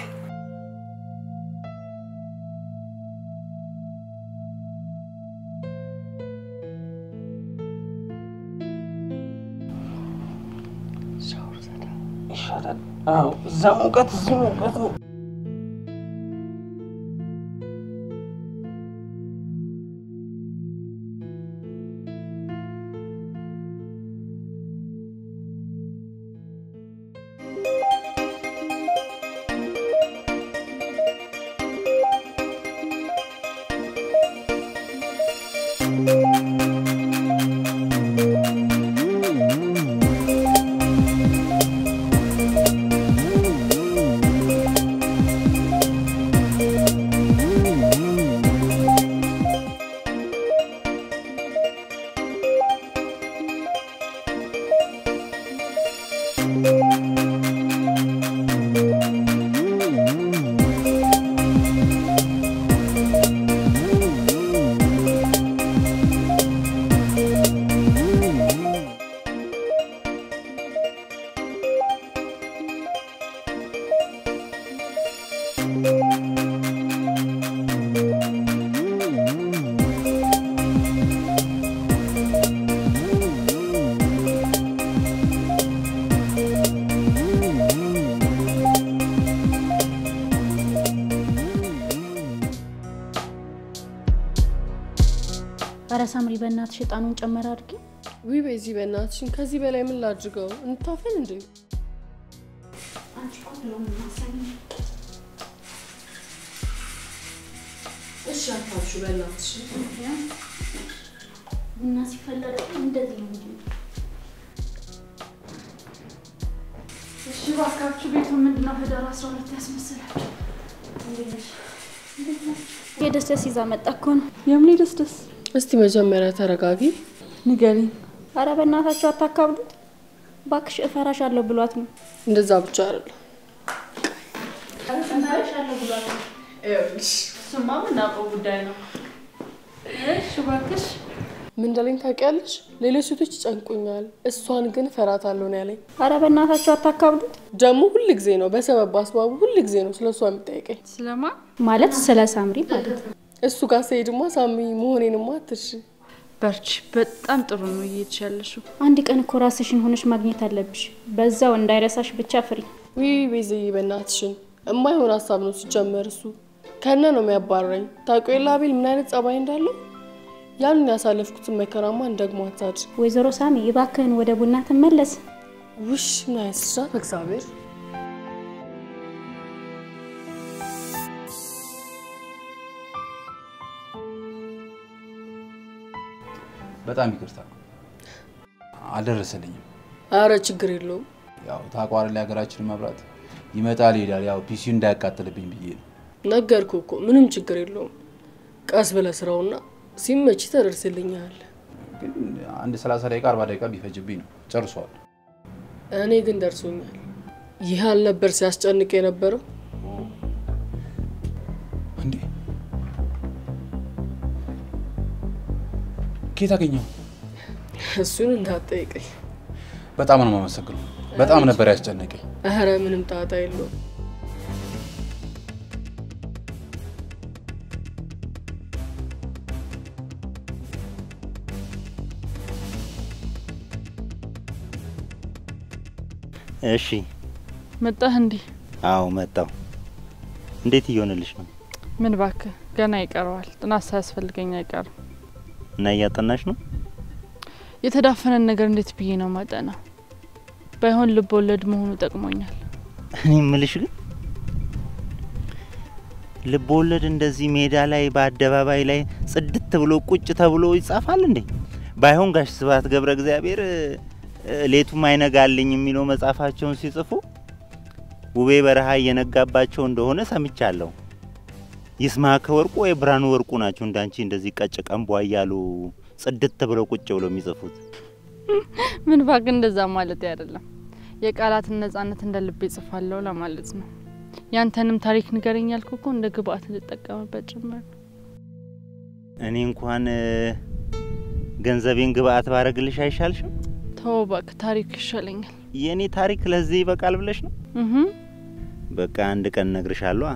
ይሻላል። አዎ፣ እዛ ሙቀት፣ እዚህ ሙቀት ነው። ኧረ ሳምሪ በእናትሽ እጣኑን ጨመር አድርጊ። ውይ በዚህ በእናትሽን ከዚህ በላይ ምን ላድርገው? እንታፈን እንዴ? እሺ አታብሹ በእናትሽ። ቡና ሲፈላ ደግሞ እንደዚህ ነው እንጂ እሺ እባካችሁ ቤቱ ምንድነው ህዳር አስራ ሁለት ያስመስላችሁ? የደስ ደስ ይዛ መጣ እኮ ነው። የምን ደስ ደስ እስቲ መጀመሪያ ተረጋጊ። ንገሪኝ። ኧረ በእናታችሁ አታካብዱት ባክሽ፣ እፈራሻለሁ ብሏት ነው። እንደዛ ብቻ አይደለም። እሱማ የምናውቀው ጉዳይ ነው። እሺ እባክሽ ምን እንዳለኝ ታውቂያለሽ? ሌሎች ሴቶች ይጨንቁኛል፣ እሷን ግን እፈራታለሁ ነው ያለኝ። ኧረ በእናታችሁ አታካብዱት ደግሞ ሁል ጊዜ ነው በሰበብ አስባቡ ሁል ጊዜ ነው ስለ እሷ የሚጠይቀኝ። ስለማ ማለት ስለ ሳምሪ ማለት ነው። እሱ ጋር ስሄድማ ሳሚ መሆኔንማ አትርሺ። በርቺ። በጣም ጥሩ ነው እየሄድሽ ያለሽው። አንድ ቀን እኮ ራስሽን ሆነሽ ማግኘት አለብሽ። በዛው እንዳይረሳሽ ብቻ ፍሪ። ውይ ቤዝዬ በእናትሽን የማይሆን ሀሳብ ነው ሲጀመር። እሱ ከነ ነው የሚያባረኝ። ታውቂው የለ አቤል ምን አይነት ጸባይ እንዳለው። ያንን ያሳለፍኩትን መከራማ እንደግሞ አታድር። ወይዘሮ ሳሚ እባክህን ወደ ቡና ትመለስ። ውሽ ምን አይነት ስራ በእግዚአብሔር በጣም ይቅርታ አልደረሰልኝም። አረ ችግር የለውም። ያው ታቋር ላይ ሀገራችን መብራት ይመጣል ይሄዳል። ያው ፒሲው እንዳያቃጥልብኝ ብዬ ነው። ነገርኩ እኮ ምንም ችግር የለውም። ቀስ ብለህ ስራውና ሲመች ተደርስልኛል። ግን አንድ 30 ደቂቃ 40 ደቂቃ ቢፈጅብኝ ነው ጨርሷል። እኔ ግን ደርሶኛል። ይህ አልነበር ሲያስጨንቅ የነበረው። እንዴ ከየት አገኘው? እሱን እንዳትጠይቀኝ። በጣም ነው የማመሰግነው። በጣም ነበር ያስጨነቀኝ። ኧረ ምንም ጣጣ የለውም። እሺ፣ መጣህ እንዴ? አዎ መጣው። እንዴት እየሆነልሽ ነው? ምን ባክህ ገና ይቀረዋል። ጥናት ሳያስፈልገኝ አይቀርም። እና እያጠናሽ ነው? የተዳፈነን ነገር እንዴት ብዬ ነው ማጠናው? ባይሆን ልብ ወለድ መሆኑ ጠቅሞኛል። እኔ እምልሽ ግን ልብ ወለድ እንደዚህ ሜዳ ላይ በአደባባይ ላይ ጽድት ብሎ ቁጭ ተብሎ ይጻፋል እንዴ? ባይሆን ጋሽ ስብሐት ገብረ እግዚአብሔር እ፣ ሌቱም አይነጋልኝ የሚለው መጽሐፋቸውን ሲጽፉ ውቤ በረሃ እየነጋባቸው እንደሆነ ሰምቻለሁ። ይስማዕከ ወርቁ ወይ ብርሃኑ ወርቁ ናቸው እንዳንቺ እንደዚህ ቀጭ ቀንቧ እያሉ ጽድት ብለው ቁጭ ብለው የሚጽፉት። ምን ባክህ እንደዛ ማለት አይደለም። የቃላትን ነጻነት እንደ ልቤ ጽፋለሁ ለማለት ነው። ያንተንም ታሪክ ንገረኝ ያልኩ እኮ እንደ ግብአት ልጠቀምበት ጭምር ነው። እኔ እንኳን እ፣ ገንዘቤን ግብአት ባረግልሽ አይሻልሽም? ተወው እባክህ፣ ታሪክ ይሻለኛል። የእኔ ታሪክ ለዚህ ይበቃል ብለሽ ነው? እህ በቃ አንድ ቀን እነግርሻለሁ።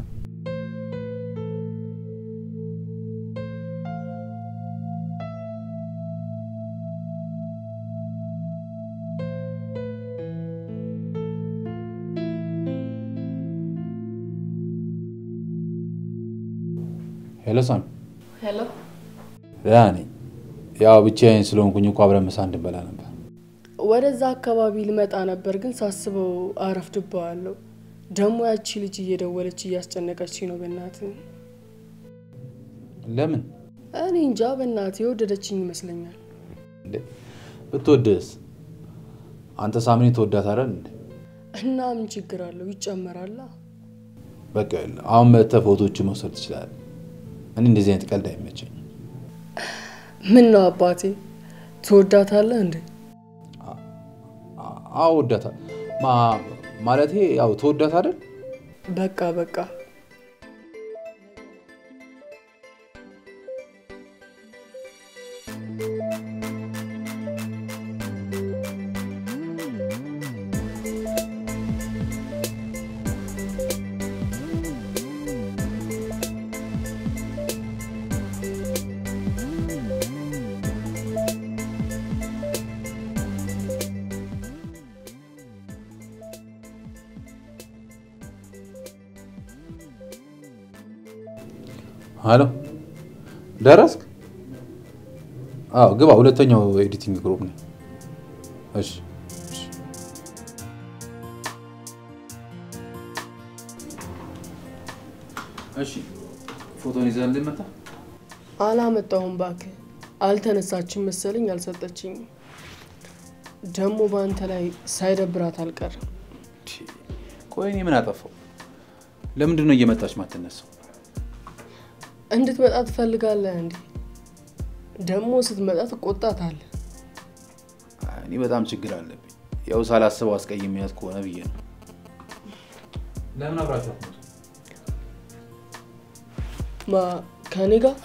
ሄሎ ሳሚ፣ ሄሎ ደህና ነኝ። ያው ብቻዬን ስለሆንኩኝ እኮ አብረን ምሳ እንድንበላ ነበር። ወደዛ አካባቢ ልመጣ ነበር፣ ግን ሳስበው አረፍድብሃለሁ። ደግሞ ያቺ ልጅ እየደወለች እያስጨነቀች ነው። በእናት ለምን እኔ እንጃ፣ በእናት የወደደችኝ ይመስለኛል። እንዴ? ብትወድስ? አንተ ሳምኒ ተወዳት አይደል እንዴ? እና ምን ችግር አለው? ይጨመራላ። በቃ የለ አሁን መጥተህ ፎቶዎችን መውሰድ ትችላለህ። እኔ እንደዚህ አይነት ቀልድ አይመቸኝም። ምን ነው አባቴ፣ ትወዳታለህ እንዴ? አዎ ወዳታ ማለቴ ያው ተወዳት አይደል? በቃ በቃ ሄሎ ደረስክ? አዎ ግባ። ሁለተኛው ኤዲቲንግ ግሩፕ ነው። እሺ እሺ። እሺ ፎቶን ይዘህ እንድመጣ አላመጣሁም እባክህ። አልተነሳችም መሰለኝ አልሰጠችኝም። ደግሞ በአንተ ላይ ሳይደብራት አልቀርም። ቆይ እኔ ምን አጠፋው? ለምንድን ነው እየመጣች ማትነሳው? እንድትመጣ ትፈልጋለህ እንዴ? ደግሞ ስትመጣ ትቆጣታለህ። እኔ በጣም ችግር አለብኝ። ያው ሳላስበው አስቀይሜያት ከሆነ ብዬ ነው። ለምን አብራችሁ አትመጡም? ማ ከኔ ጋር?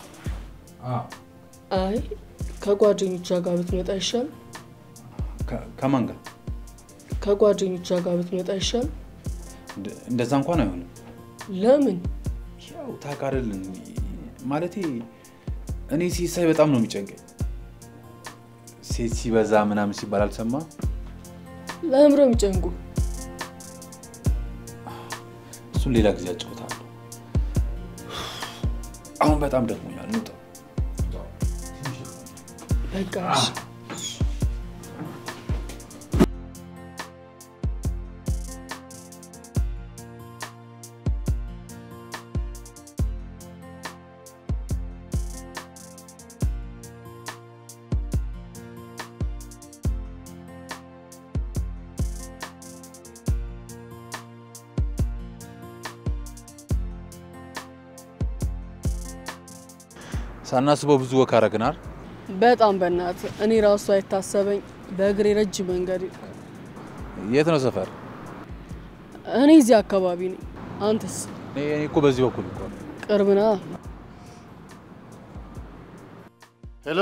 አይ ከጓደኞቿ ጋር ብትመጣ ይሻል። ከ- ከማን ጋር? ከጓደኞቿ ጋር ብትመጣ ይሻል። እንደ- እንደዛ እንኳን አይሆንም። ለምን? ያው ታውቃለህ፣ ማለቴ እኔ ሴት ሳይ በጣም ነው የሚጨንቀኝ። ሴት ሲበዛ ምናምን ሲባል አልሰማ ለምረው የሚጨንቁ እሱን ሌላ ጊዜ አጫውታለሁ። አሁን በጣም ደክሞኛል። እንውጣ። በቃ እሺ። ሳናስበው ብዙ ወክ አረግናል። በጣም በእናት እኔ ራሱ አይታሰበኝ በእግሬ ረጅም መንገድ ሄድኩ። የት ነው ሰፈር? እኔ እዚህ አካባቢ ነኝ። አንተስ? እኔ እኔ እኮ በዚህ በኩል እኮ ነው። ቅርብ ና። ሄሎ፣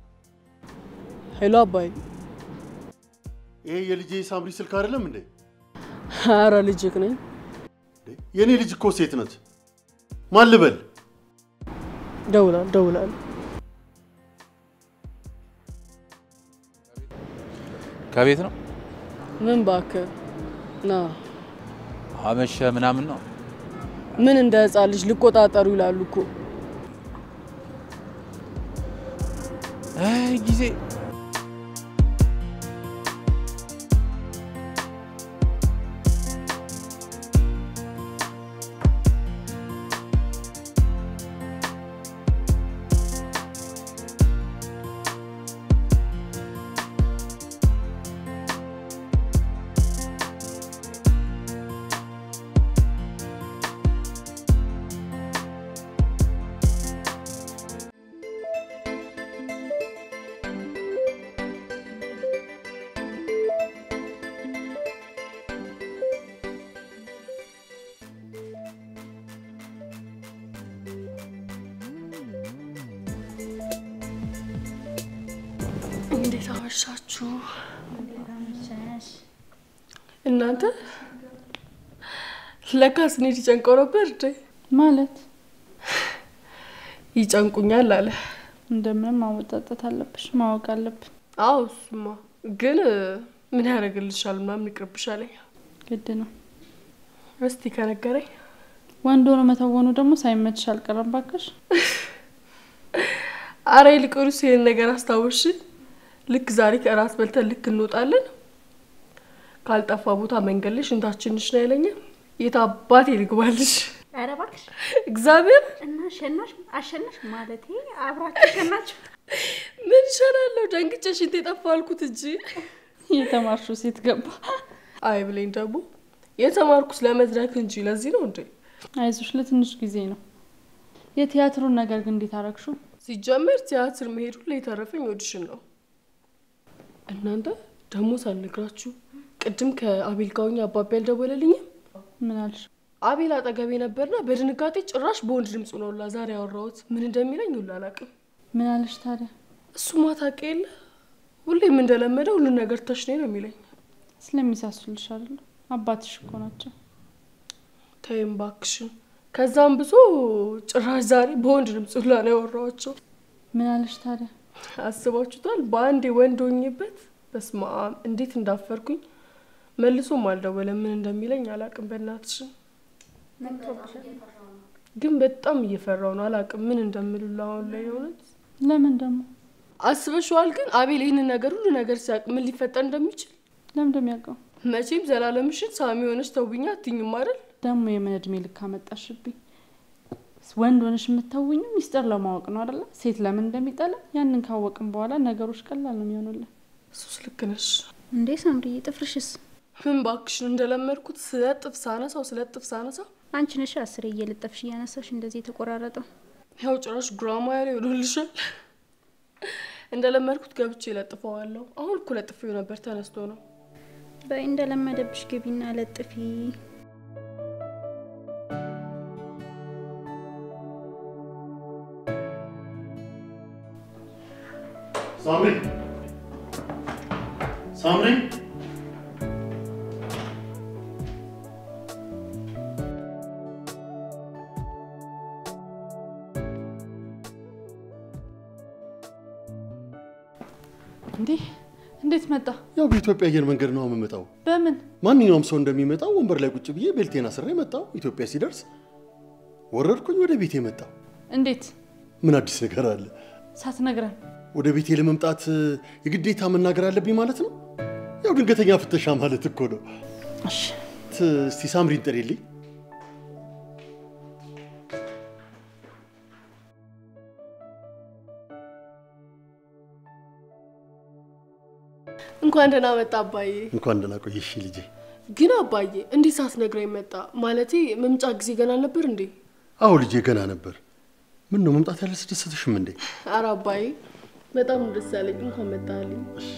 ሄሎ አባይ። ይሄ የልጄ ሳምሪ ስልክ አይደለም እንዴ? ኧረ ልጅክ ነኝ። የእኔ ልጅ እኮ ሴት ነች። ማን ልበል? ደውላል ደውላል። ከቤት ነው ምን እባክህ ና። አመሸ ምናምን ነው። ምን እንደ ህፃን ልጅ ሊቆጣጠሩ ይላሉ እኮ። አይ ጊዜ እንዴት አመሻችሁ እናንተ? ለካስ እኔ ሊጨንቀው ነበር እንዴ? ማለት ይጨንቁኛል አለ። እንደምንም ማወጣጠት አለብሽ፣ ማወቅ አለብን። አዎ እሱማ ግን ምን ያደርግልሻል ምናምን ይቅርብሻለኝ። ግድ ነው። እስቲ ከነገረኝ ወንድ ሆኖ መተወኑ ደግሞ ሳይመችሽ አልቀረም ባክሽ። አረ ይልቁንስ ይህን ነገር አስታውሽ። ልክ ዛሬ ከእራት በልተን ልክ እንወጣለን። ካልጠፋ ቦታ መንገድ ላይ ሽንታችንሽ ነው ያለኛል። የት አባቴ ልግባልሽ? ኧረ እባክሽ እግዚአብሔር እና ሸናሽ አሸናሽ ማለቴ አብራችሁ ሸናችሁ። ምን ይሻላለሁ? ደንግጬ ሽንት የጠፋ አልኩት እንጂ የተማርሽው ሴት ገባ። አይ ብለኝ ደግሞ የተማርኩት ለመድረክ እንጂ ለዚህ ነው እንዴ? አይዞሽ፣ ለትንሽ ጊዜ ነው። የቲያትሩን ነገር ግን እንዴት አረግሽው? ሲጀመር ቲያትር መሄዱ ላይ የተረፈኝ ኦዲሽን ነው። እናንተ ደግሞ ሳልነግራችሁ ቅድም ከአቤል ጋር ሆኜ አባቢ አልደወለልኝም። ምን አልሽ? አቤል አጠገቤ ነበርና በድንጋጤ ጭራሽ በወንድ ድምፁ ነው ላ ዛሬ ያወራሁት። ምን እንደሚለኝ ሁላ አላውቅም። ምን አለሽ ታዲያ? እሱማ ታውቂ የለ ሁሌም እንደለመደ ሁሉን ነገር ተሽኔ ነው የሚለኝ። ስለሚሳሱልሽ አይደለ? አባትሽ እኮ ናቸው። ተይም እባክሽን። ከዛም ብዙ ጭራሽ ዛሬ በወንድ ድምፅ ሁላ ነው ያወራኋቸው። ምን አለሽ ታዲያ? አስባችሁታል? በአንዴ ወንድ ሆኜበት በስመ አብ እንዴት እንዳፈርኩኝ። መልሶም አልደወለም። ምን እንደሚለኝ አላውቅም። በእናትሽን ግን በጣም እየፈራው ነው። አላውቅም ምን እንደምልላ አሁን ላይ የሆነት ለምን ደግሞ? አስበሽዋል? ግን አቤል ይህንን ነገር ሁሉ ነገር ሲያውቅ ምን ሊፈጠር እንደሚችል ለምን እንደሚያውቀው መቼም ዘላለምሽን ሳሚ ሆነች ተውብኛ አትኝም አይደል? ደግሞ የምን እድሜ ልክ አመጣሽብኝ? ወንድ ሆነሽ የምታውኝ ሚስጥር ለማወቅ ነው አደለ? ሴት ለምን እንደሚጠላ ያንን ካወቅን በኋላ ነገሮች ቀላል ነው የሚሆኑልን። እሱስ ልክ ነሽ። እንዴ ሳምሪዬ፣ ጥፍርሽስ? ምን ባክሽን እንደለመድኩት ስለጥፍ ሳነሳው ስለጥፍ ሳነሳው አንቺ ነሽ አስሬ እየለጠፍሽ እያነሳሽ እንደዚህ የተቆራረጠው። ያው ጭራሽ ጉራማ ያለ ይሆንልሻል። እንደለመድኩት ገብቼ ለጥፈዋለሁ። አሁን እኮ ለጥፌው ነበር ተነስቶ ነው። በይ እንደለመደብሽ ግቢና ለጥፊ። ሳምሪ ሳምሪ እንዴ እንዴት መጣ? ያው በኢትዮጵያ አየር መንገድ ነው የምመጣው። በምን ማንኛውም ሰው እንደሚመጣው ወንበር ላይ ቁጭ ብዬ ቤልቴን አስሬ መጣው። ኢትዮጵያ ሲደርስ ወረድኩኝ፣ ወደ ቤቴ መጣው። እንዴት ምን አዲስ ነገር አለ? ሳትነግረን? ወደ ቤቴ ለመምጣት የግዴታ መናገር አለብኝ ማለት ነው? ያው ድንገተኛ ፍተሻ ማለት እኮ ነው። እሺ ት- እስቲ ሳምሪን ጥሪልኝ። እንኳን ደህና መጣ አባዬ። እንኳን ደህና ቆየሽ ልጄ። ግን አባዬ እንዴት ሳትነግረኝ መጣ? ማለቴ መምጫ ጊዜ ገና አልነበር እንዴ? አዎ ልጄ ገና ነበር። ምን ነው መምጣት ያላስደሰተሽም እንዴ? ኧረ አባዬ በጣም ነው ደስ ያለኝ። እንኳን መጣልኝ።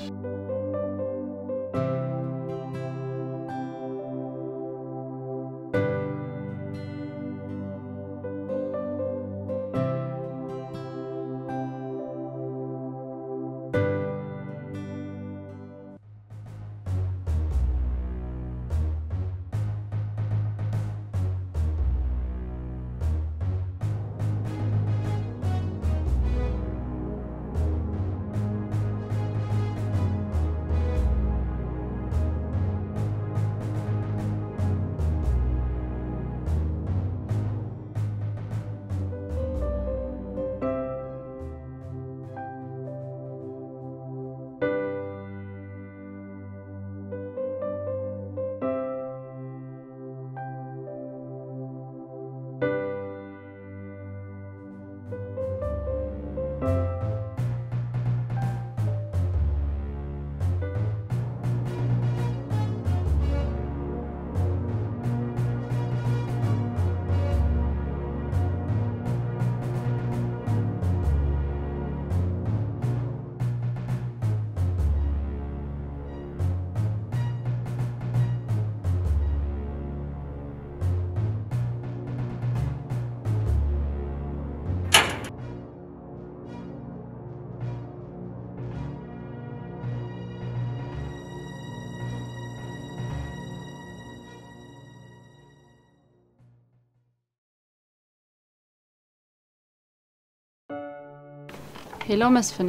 ሄሎ መስፍኔ፣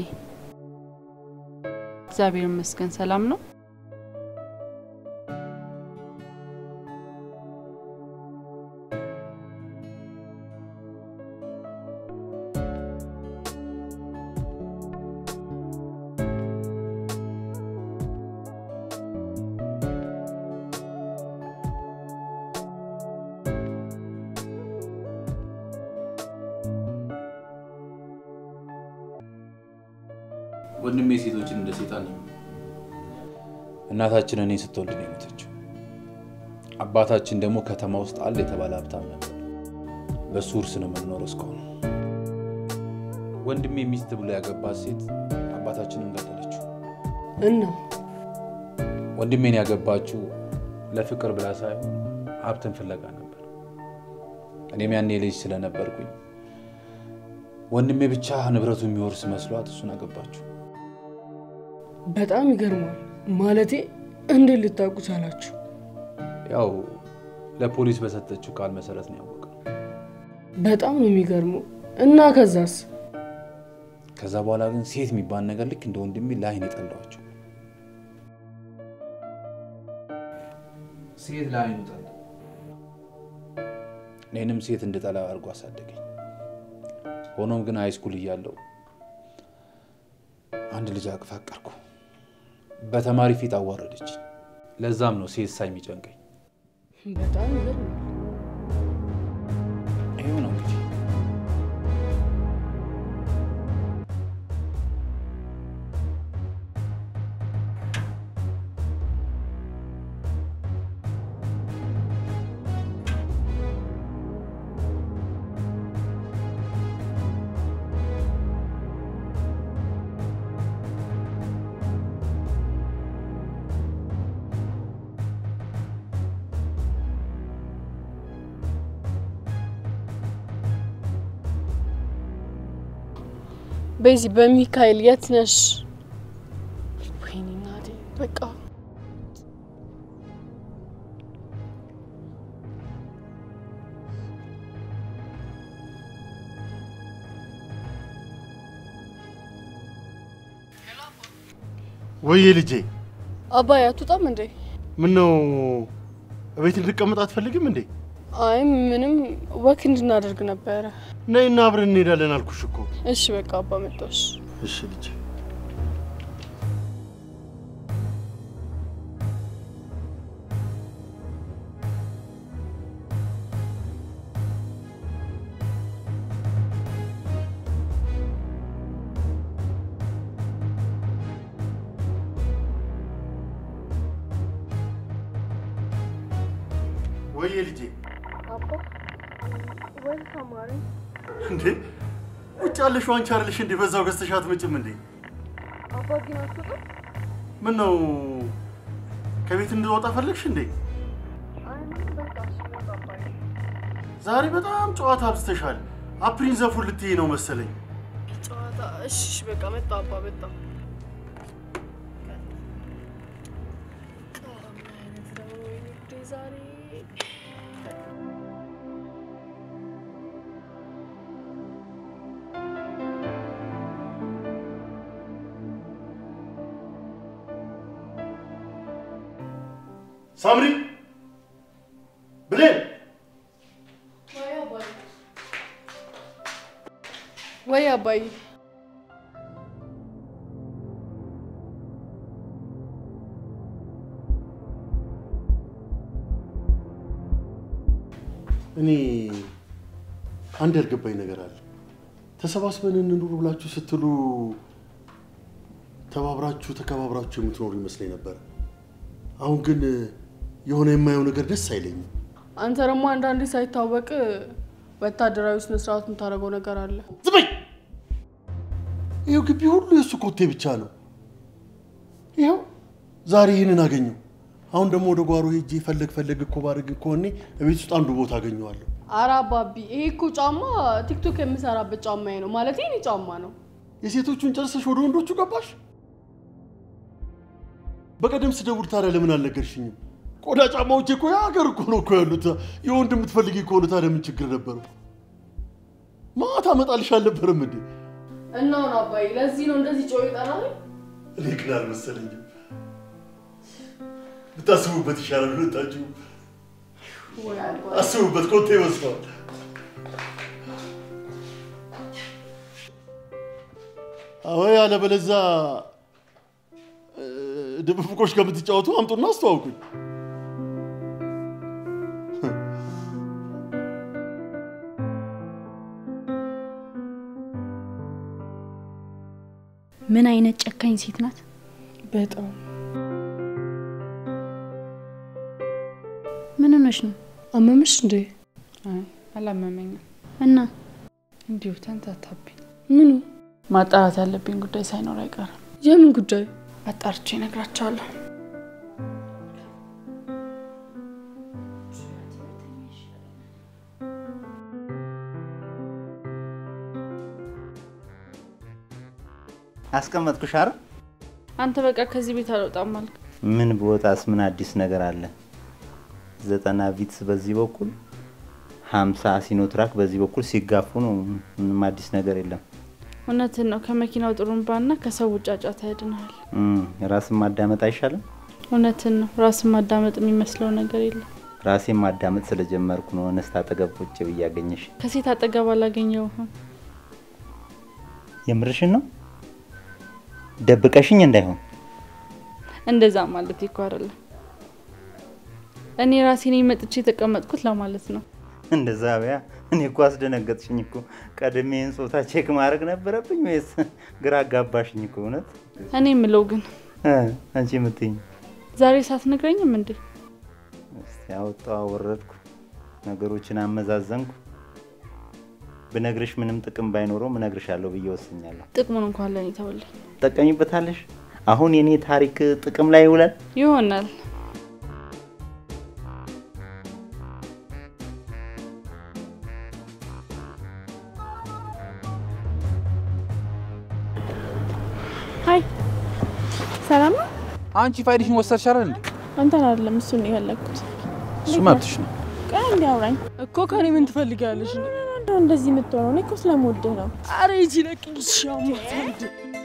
እግዚአብሔር ይመስገን ሰላም ነው። ወንድሜ ሴቶችን እንደ ሴጣን ነው። እናታችን እኔ ስትወልድ ነው የሞተችው። አባታችን ደግሞ ከተማ ውስጥ አለ የተባለ ሀብታም ነበር። በሱ ውርስ ነው የምንኖረው እስካሁን። ወንድሜ ሚስት ብሎ ያገባት ሴት አባታችንን ገደለችው። እና ወንድሜን ያገባችው ለፍቅር ብላ ሳይሆን ሀብትን ፍለጋ ነበር። እኔም ያኔ ልጅ ስለነበርኩኝ ወንድሜ ብቻ ንብረቱ የሚወርስ መስሏት እሱን አገባችው። በጣም ይገርማል። ማለቴ እንዴት ልታውቁ ቻላችሁ? ያው ለፖሊስ በሰጠችው ቃል መሰረት ነው ያወቀው። በጣም ነው የሚገርመው። እና ከዛስ? ከዛ በኋላ ግን ሴት የሚባል ነገር ልክ እንደ ወንድሜ ለአይን የጠላዋቸው ሴት ለአይኑ ጠላ። እኔንም ሴት እንድጠላ አድርጎ አሳደገኝ። ሆኖም ግን ሃይስኩል እያለሁ አንድ ልጅ አቅፋቀርኩ። በተማሪ ፊት አዋረደች። ለዛም ነው ሴሳ የሚጨንቀኝ። በጣም ይገርማል። ይኸው ነው እንግዲህ በዚህ በሚካኤል የት ነሽ? ወይኔ እናቴ በቃ ወይዬ ልጄ አባይ አትወጣም እንዴ? ምን ነው እቤት እንድቀመጥ አትፈልግም እንዴ? አይ ምንም ወክ እንድናደርግ ነበረ። ነይና አብረን እንሄዳለን አልኩሽ እኮ። እሺ በቃ አባ መጣሽ። እሺ ልጄ። ወይዬ ልጄ አባ ወይ ተማሪ እንዴ ውጭ ያለሽው አንቺ አይደለሽ እንዴ? በዛው ገዝተሽ አትመጭም እንዴ? አባ ግን አትወጣም? ምን ነው ከቤት እንድወጣ ፈለግሽ እንዴ? አይ ምንም በቃ እሺ በቃ አባዬ። ዛሬ በጣም ጨዋታ አብዝተሻል። አፕሪን ዘፉን ልትይ ነው መሰለኝ። ጨዋታ እሺ እሺ በቃ መጣ አባ መጣ። ምን አይነት ነው ወይኔ ጉዴ ዛሬ ሳምሪ ብሌን ወይ አባዬ እኔ አንድ ያልገባኝ ነገር አለ። ተሰባስበን እንኑር ብላችሁ ስትሉ ተባብራችሁ ተከባብራችሁ የምትኖሩ ይመስለኝ ነበር። አሁን ግን የሆነ የማየው ነገር ደስ አይለኝም። አንተ ደግሞ አንዳንዴ ሳይታወቅ ወታደራዊ ስነ ስርዓት የምታደርገው ነገር አለ። ዝም በይ! ይኸው ግቢ ሁሉ የእሱ ኮቴ ብቻ ነው። ይኸው ዛሬ ይህንን አገኘው። አሁን ደግሞ ወደ ጓሮ ሄጄ ፈለግ ፈለግ እኮ ባደርግ እኮ እኔ እቤት ውስጥ አንዱ ቦታ አገኘዋለሁ። አረ አባቢ ይሄ እኮ ጫማ ቲክቶክ የምሰራበት ጫማዬ ነው ማለት የኔ ጫማ ነው። የሴቶቹን ጨርሰሽ ወደ ወንዶቹ ገባሽ? በቀደም ስደውል ታዲያ ለምን አልነገርሽኝም? ቆዳ ጫማዎች እኮ የሀገር እኮ ነው እኮ ያሉት። የወንድ የምትፈልጊ ከሆነ ታዲያ ምን ችግር ነበረው? ማታ አመጣልሽ አልነበረም እንዴ? እና አሁን አባዬ ለዚህ ነው እንደዚህ ጮህ ይጠራል። እኔ ግን አልመሰለኝም። ብታስቡበት ይሻላል። ሁለታችሁ ወይ አባዬ አስቡበት። ኮቴ ይመስለዋል። አዎ ያለበለዛ እ፣ ድብብቆች ከምትጫወቱ አምጡና አስተዋውቁኝ። ምን አይነት ጨካኝ ሴት ናት? በጣም ምን ሆነሽ ነው? አመመሽ እንዴ? አይ አላመመኝም። እና እንዲሁ ተንታታብኝ። ምኑ? ማጣራት ያለብኝ ጉዳይ ሳይኖር አይቀርም። የምን ጉዳይ? አጣርቼ እነግራቸዋለሁ። አስቀመጥኩሽ አይደል? አንተ በቃ ከዚህ ቤት አልወጣም አልክ። ምን ብወጣስ ምን አዲስ ነገር አለ? ዘጠና ቪትስ በዚህ በኩል ሀምሳ ሲኖትራክ በዚህ በኩል ሲጋፉ ነው። ምንም አዲስ ነገር የለም። እውነትን ነው። ከመኪናው ጥሩምባና ከሰው ጫጫታ ያድንሃል። እም፣ ራስን ማዳመጥ አይሻልም? እውነትን ነው። ራስን ማዳመጥ የሚመስለው ነገር የለም። ራሴን ማዳመጥ ስለጀመርኩ ነው እነስት አጠገብ ቁጭ ብዬ ያገኘሽ። ከሴት አጠገብ አላገኘውህም። የምርሽን ነው? ደብቀሽኝ እንዳይሆን። እንደዛ ማለት እኮ አይደለም። እኔ ራሴ ነኝ መጥቼ የተቀመጥኩት ለማለት ነው። እንደዛ በያ። እኔ እኮ አስደነገጥሽኝ እኮ። ቀድሜን ጾታ ቼክ ማድረግ ነበረብኝ ወይስ ግራ አጋባሽኝ እኮ እውነት። እኔ የምለው ግን እ አንቺ የምትይኝ ዛሬ ሳትነግረኝም እንዴ? እስቲ አወጣሁ አወረድኩ፣ ነገሮችን አመዛዘንኩ። ብነግርሽ ምንም ጥቅም ባይኖረውም እነግርሻለሁ ብዬ ወስኛለሁ። ጥቅሙን እንኳን ለእኔ ተውልኝ ትጠቀሚበታለሽ። አሁን የኔ ታሪክ ጥቅም ላይ ይውላል። ይሆናል። ሀይ ሰላም ነው? አንቺ ፋይልሽን ወሰድሻል እንዴ? አንተን አይደለም እሱን ነው የፈለግኩት። እሱ መብትሽ ነው። ቆይ እንዲ አውራኝ እኮ ከኔ ምን ትፈልጊያለሽ? እንደው እንደዚህ የምትሆነው እኔ እኮ ስለምወድህ ነው። አረ ይቺ ለቅኝ ሻሙታንድ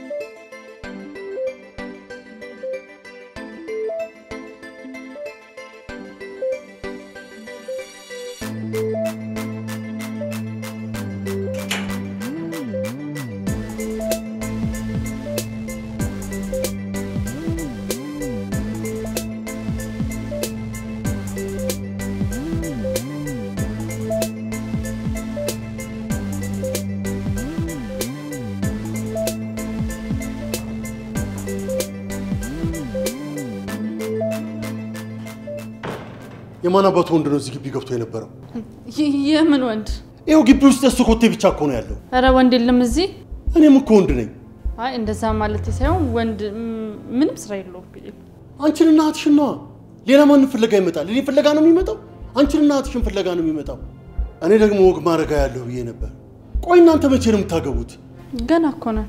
የማን አባቱ ወንድ ነው እዚህ ግቢ ገብቶ የነበረው? ይ- የምን ወንድ? ይኸው ግቢ ውስጥ የሱ ኮቴ ብቻ እኮ ነው ያለው። እረ ወንድ የለም እዚህ። እኔም እኮ ወንድ ነኝ። አይ እንደዛ ማለት ሳይሆን ወንድ ም- ምንም ስራ የለውም ብዬ ነው። አንቺንና እህትሽን ነዋ። ሌላ ማንን ፍለጋ ይመጣል? እኔ ፍለጋ ነው የሚመጣው? አንቺንና እህትሽን ፍለጋ ነው የሚመጣው። እኔ ደግሞ ወግ ማድረጋ ያለሁ ብዬ ነበር። ቆይ እናንተ መቼ ነው የምታገቡት? ገና እኮ ነን፣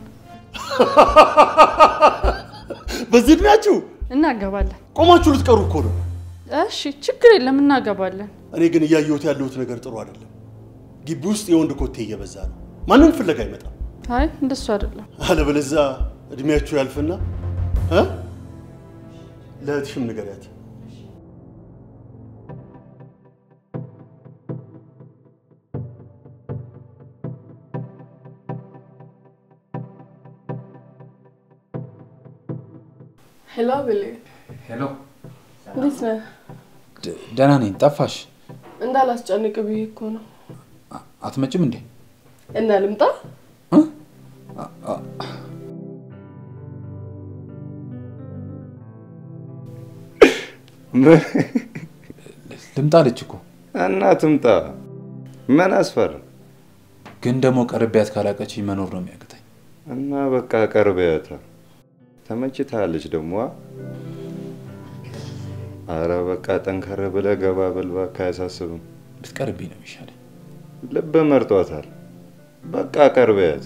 በዚህ እድሜያችሁ እናገባለን። ቆማችሁ ልትቀሩ እኮ ነው። እሺ ችግር የለም እናገባለን። እኔ ግን እያየሁት ያለሁት ነገር ጥሩ አይደለም። ግቢ ውስጥ የወንድ ኮቴ እየበዛ ነው። ማንም ፍለጋ አይመጣም። አይ እንደሱ አይደለም። አለበለዚያ እድሜያችሁ ያልፍና እ ለእህትሽም ንገሪያት። ሄሎ ብሌ ሄሎ፣ እንዴት ነህ? ደ- ደህና ነኝ። ጠፋሽ? እንዳላስጨንቅ ብዬ እኮ ነው። አ- አትመጭም እንዴ? እና ልምጣ? ልምጣ አለች እኮ። እና ትምጣ። ምን አስፈራ? ግን ደግሞ ቀርቢያት ካላቀች መኖር ነው የሚያቅተኝ። እና በቃ ቀርበያታ። ተመችታለች ደግሞ። አ? አረ በቃ ጠንከር ብለህ ገባ በል እባክህ፣ አያሳስብም። ብትቀርብኝ ነው የሚሻለኝ። ልብ መርጧታል። በቃ ቀርበያት።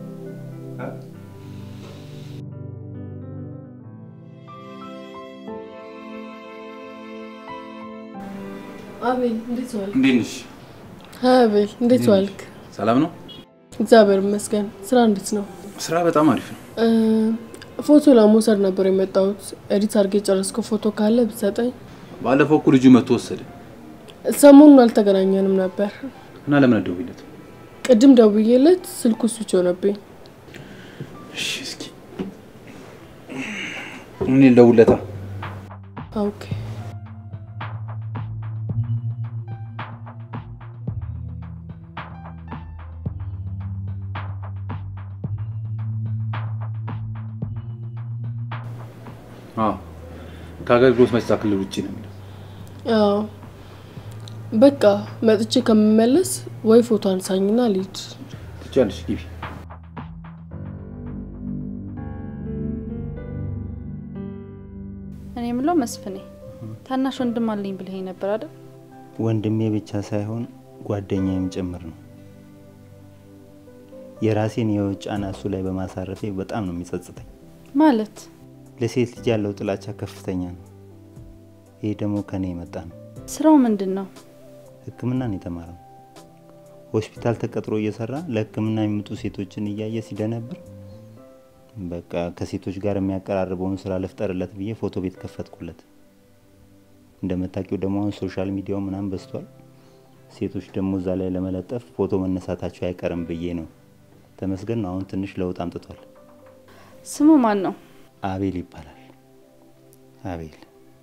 አቤል እንዴት ዋልክ? እንዴት ነሽ? አቤል እንዴት ዋልክ? ሰላም ነው? እግዚአብሔር ይመስገን። ስራ እንዴት ነው? ስራ በጣም አሪፍ ነው። እ፣ ፎቶ ለመውሰድ ነበር የመጣሁት። ኤዲት አድርጌ የጨረስከው ፎቶ ካለ ብትሰጠኝ። ባለፈው እኮ ልጁ መጥቶ ወሰደ ሰሞኑን አልተገናኘንም ነበር። እና ለምን አትደውይለት? ቅድም ደውዬለት ስልኩ ስዊች ሆነብኝ። እሺ እስኪ እኔ ልደውልለታ። ኦኬ አዎ ከአገልግሎት መስጫ ክልል ውጭ ነው የሚለው። አዎ በቃ መጥቼ ከምመለስ ወይ ፎቶ አንሳኝና ልሂድ። ትችያለሽ፣ ግቢ። እኔ የምለው መስፍኔ ታናሽ ወንድም አለኝ ብለኸኝ ነበር አይደል? ወንድሜ ብቻ ሳይሆን ጓደኛዬም ጭምር ነው። የራሴን የህይወት ጫና እሱ ላይ በማሳረፌ በጣም ነው የሚጸጽተኝ። ማለት ለሴት ልጅ ያለው ጥላቻ ከፍተኛ ነው። ይሄ ደግሞ ከኔ የመጣ ነው። ስራው ምንድን ነው? ሕክምና ነው የተማረው። ሆስፒታል ተቀጥሮ እየሰራ ለሕክምና የሚመጡ ሴቶችን እያየ ሲደነብር በቃ ከሴቶች ጋር የሚያቀራርበውን ስራ ልፍጠርለት ብዬ ፎቶ ቤት ከፈትኩለት። እንደምታውቂው ደግሞ አሁን ሶሻል ሚዲያው ምናምን በዝቷል። ሴቶች ደግሞ እዛ ላይ ለመለጠፍ ፎቶ መነሳታቸው አይቀርም ብዬ ነው። ተመስገን ነው አሁን ትንሽ ለውጥ አምጥቷል። ስሙ ማን ነው? አቤል ይባላል። አቤል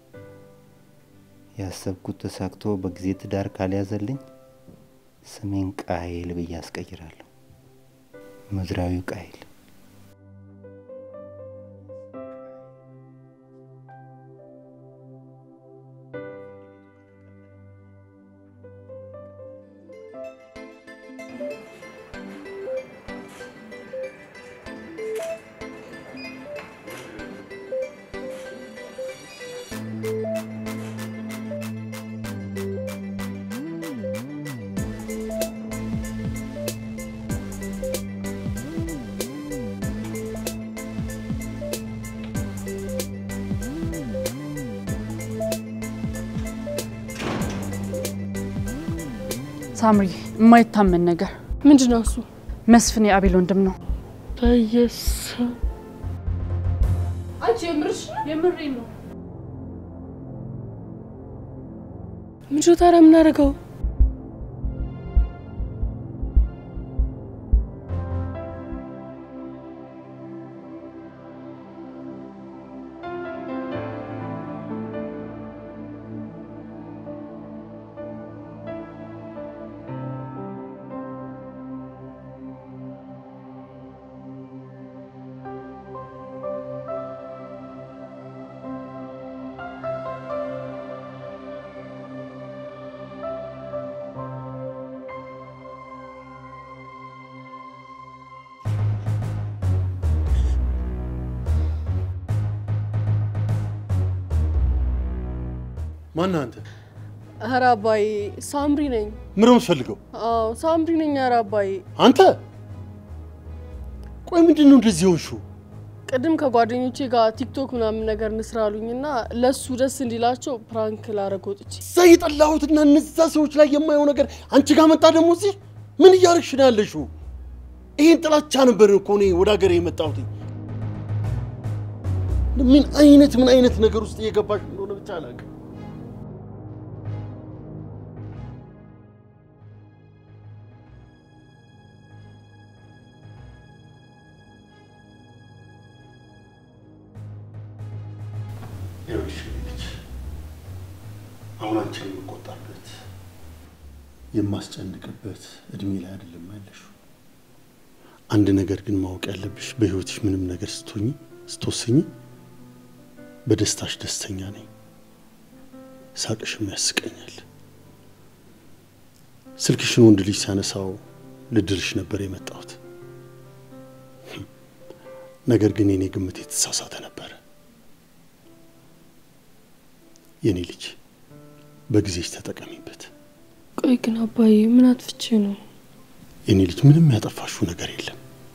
ያሰብኩት ተሳክቶ በጊዜ ትዳር ካልያዘልኝ ስሜን ቃይል ብዬ አስቀይራለሁ። ምድራዊው ቃይል። ሳምሪ፣ የማይታመን ነገር ምንድን ነው እሱ? መስፍን የአቤል ወንድም ነው። በየስ አንቺ የምርሽ የምሬ ነው። ምንድን ነው ታዲያ የምናደርገው? ማነህ አንተ? ኧረ አባዬ ሳምሪ ነኝ። ምን ነው የምትፈልገው? አዎ ሳምሪ ነኝ። ኧረ አባዬ አንተ ቆይ ምንድን ነው እንደዚህ ሆንሽው? ቅድም ከጓደኞቼ ጋር ቲክቶክ ምናምን ነገር እንስራ አሉኝና ለሱ ደስ እንዲላቸው ፕራንክ ላረግ ወጥቼ እዛ የጠላሁትና እነዛ ሰዎች ላይ የማየው ነገር አንቺ ጋር መጣ። ደግሞ እዚህ ምን እያደረግሽ ነው ያለሽው? ይሄን ጥላቻ ነበር እኮ እኔ ወደ ሀገር የመጣሁት። ምን አይነት ምን አይነት ነገር ውስጥ እየገባሽ እንደሆነ ብቻ አላውቅም። ይኸውልሽ ልጅ አሁን አንቺን የምቆጣበት የማስጨንቅበት እድሜ ላይ አይደለም ያለሽው። አንድ ነገር ግን ማወቅ ያለብሽ በህይወትሽ ምንም ነገር ስትሆኚ ስትወስኚ በደስታሽ ደስተኛ ነኝ፣ ሳቅሽም ያስቀኛል። ስልክሽን ወንድ ልጅ ሲያነሳው ልድርሽ ነበር የመጣሁት። ነገር ግን የኔ ግምት የተሳሳተ ነበረ። የኔ ልጅ በጊዜሽ ተጠቀሚበት። ቆይ ግን አባዬ ምን አጥፍቼ ነው? የኔ ልጅ ምንም ያጠፋሽው ነገር የለም።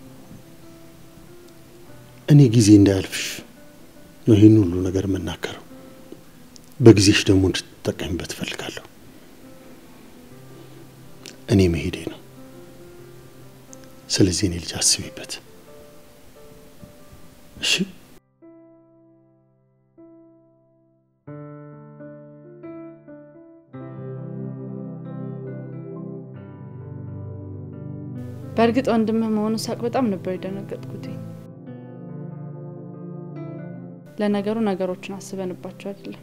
እኔ ጊዜ እንዳያልፍሽ ነው ይህን ሁሉ ነገር የምናገረው። በጊዜሽ ደግሞ እንድትጠቀሚበት እፈልጋለሁ። እኔ መሄዴ ነው። ስለዚህ እኔ ልጅ አስቢበት እሺ? በእርግጥ ወንድምህ መሆኑ ሳቅ በጣም ነበር የደነገጥኩት። ለነገሩ ነገሮችን አስበንባቸው አይደለም።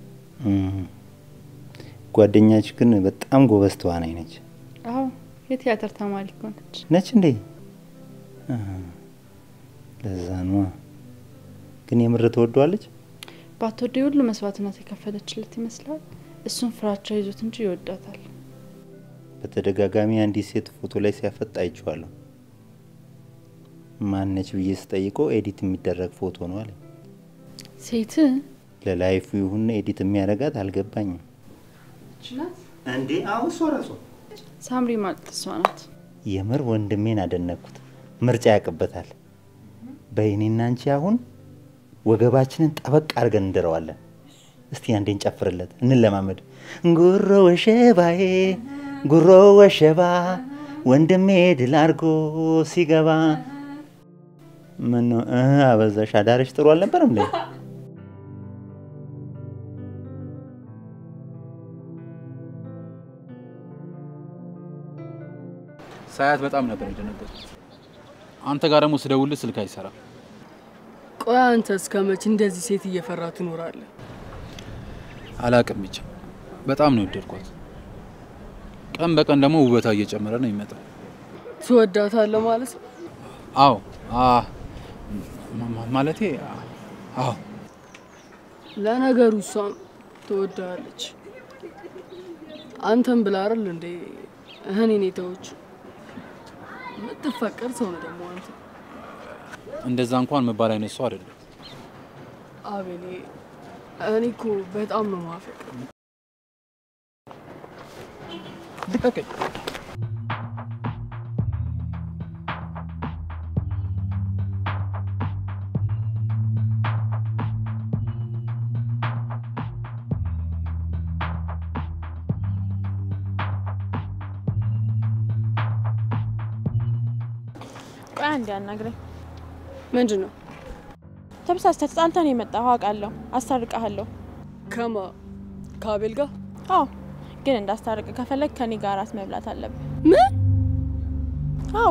ጓደኛች ግን በጣም ጎበዝ ተዋናይ ነች። አዎ የቲያትር ተማሪ እኮ ነች። ነች እንዴ? አ፣ ለዛ ነዋ። ግን የምር ትወደዋለች? ባትወደው ሁሉ መስዋዕትነት የከፈለችለት ይመስላል። እሱን ፍራቻ ይዞት እንጂ ይወዳታል። በተደጋጋሚ አንዲት ሴት ፎቶ ላይ ሲያፈጥ አይቼዋለሁ። ማነች ብዬ ስጠይቀው ኤዲት የሚደረግ ፎቶ ነው አለኝ። ሴት ለላይፉ ይሁን ኤዲት የሚያደርጋት አልገባኝም። እንዴ አሁ እሷ ራሷ ሳምሪ ማለት እሷ ናት። የምር ወንድሜን አደነቅኩት። ምርጫ ያውቅበታል። በይኔና አንቺ አሁን ወገባችንን ጠበቅ አድርገን እንደረዋለን። እስቲ አንዴ እንጨፍርለት፣ እንለማመድ። ጉሮ ወሸባዬ ጉሮ ወሸባ ወንድሜ ድል አድርጎ ሲገባ ምን ነው እ አበዛሽ? አዳርሽ ጥሩ አልነበረም እንዴ? ሳያት በጣም ነበር የደነገጥኩት። አንተ ጋር ደግሞ ስደውልህ ስልክ አይሰራም። ቆይ አንተ እስከ መቼ እንደዚህ ሴት እየፈራ ትኖራለህ? አላቅም ብቻ በጣም ነው የወደድኳት። ቀን በቀን ደግሞ ውበቷ እየጨመረ ነው የሚመጣው። ትወዳታለህ ማለት ነው? አዎ አ ማ- ማ- ማለቴ አዎ ለነገሩ እሷም ትወዳለች። አንተም ብላ አይደል እንዴ እኔን የተወች የምትፈቀር ሰው ነው ደግሞ አንተ። እንደዛ እንኳን መባል አይነት ሰው አይደለም። አቤኔ እኔ እኮ በጣም ነው ማፈቅ ልቀቀኝ። ቆይ አንዴ አናግረኝ። ምንድን ነው ተበሳስተህ ተጣልተን የመጣኸው አውቃለሁ። አስታርቅሃለሁ። ከማ ከአቤል ጋር አዎ፣ ግን እንዳስታርቅ ከፈለግ ከኔ ጋር እራት መብላት አለብህ። ምን? አዎ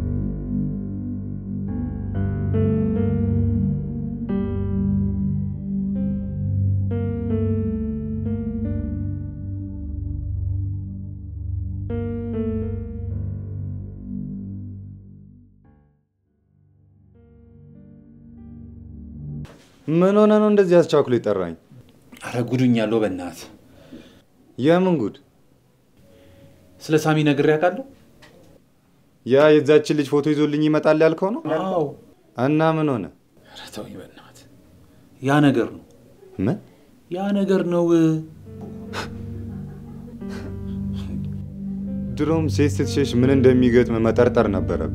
ምን ሆነ ነው እንደዚህ አስቻኩሎ ይጠራኝ? አረ ጉዱኝ ያለው በእናት የምን ጉድ? ስለ ሳሚ ነግሬ ያውቃለሁ። ያ የዛችን ልጅ ፎቶ ይዞልኝ ይመጣል ያልከው ነው? አዎ እና ምን ሆነ? ኧረ ተወኝ በእናት ያ ነገር ነው ምን ያ ነገር ነው። ድሮም ሴት ስትሸሽ ምን እንደሚገጥም መጠርጠር ነበረብን።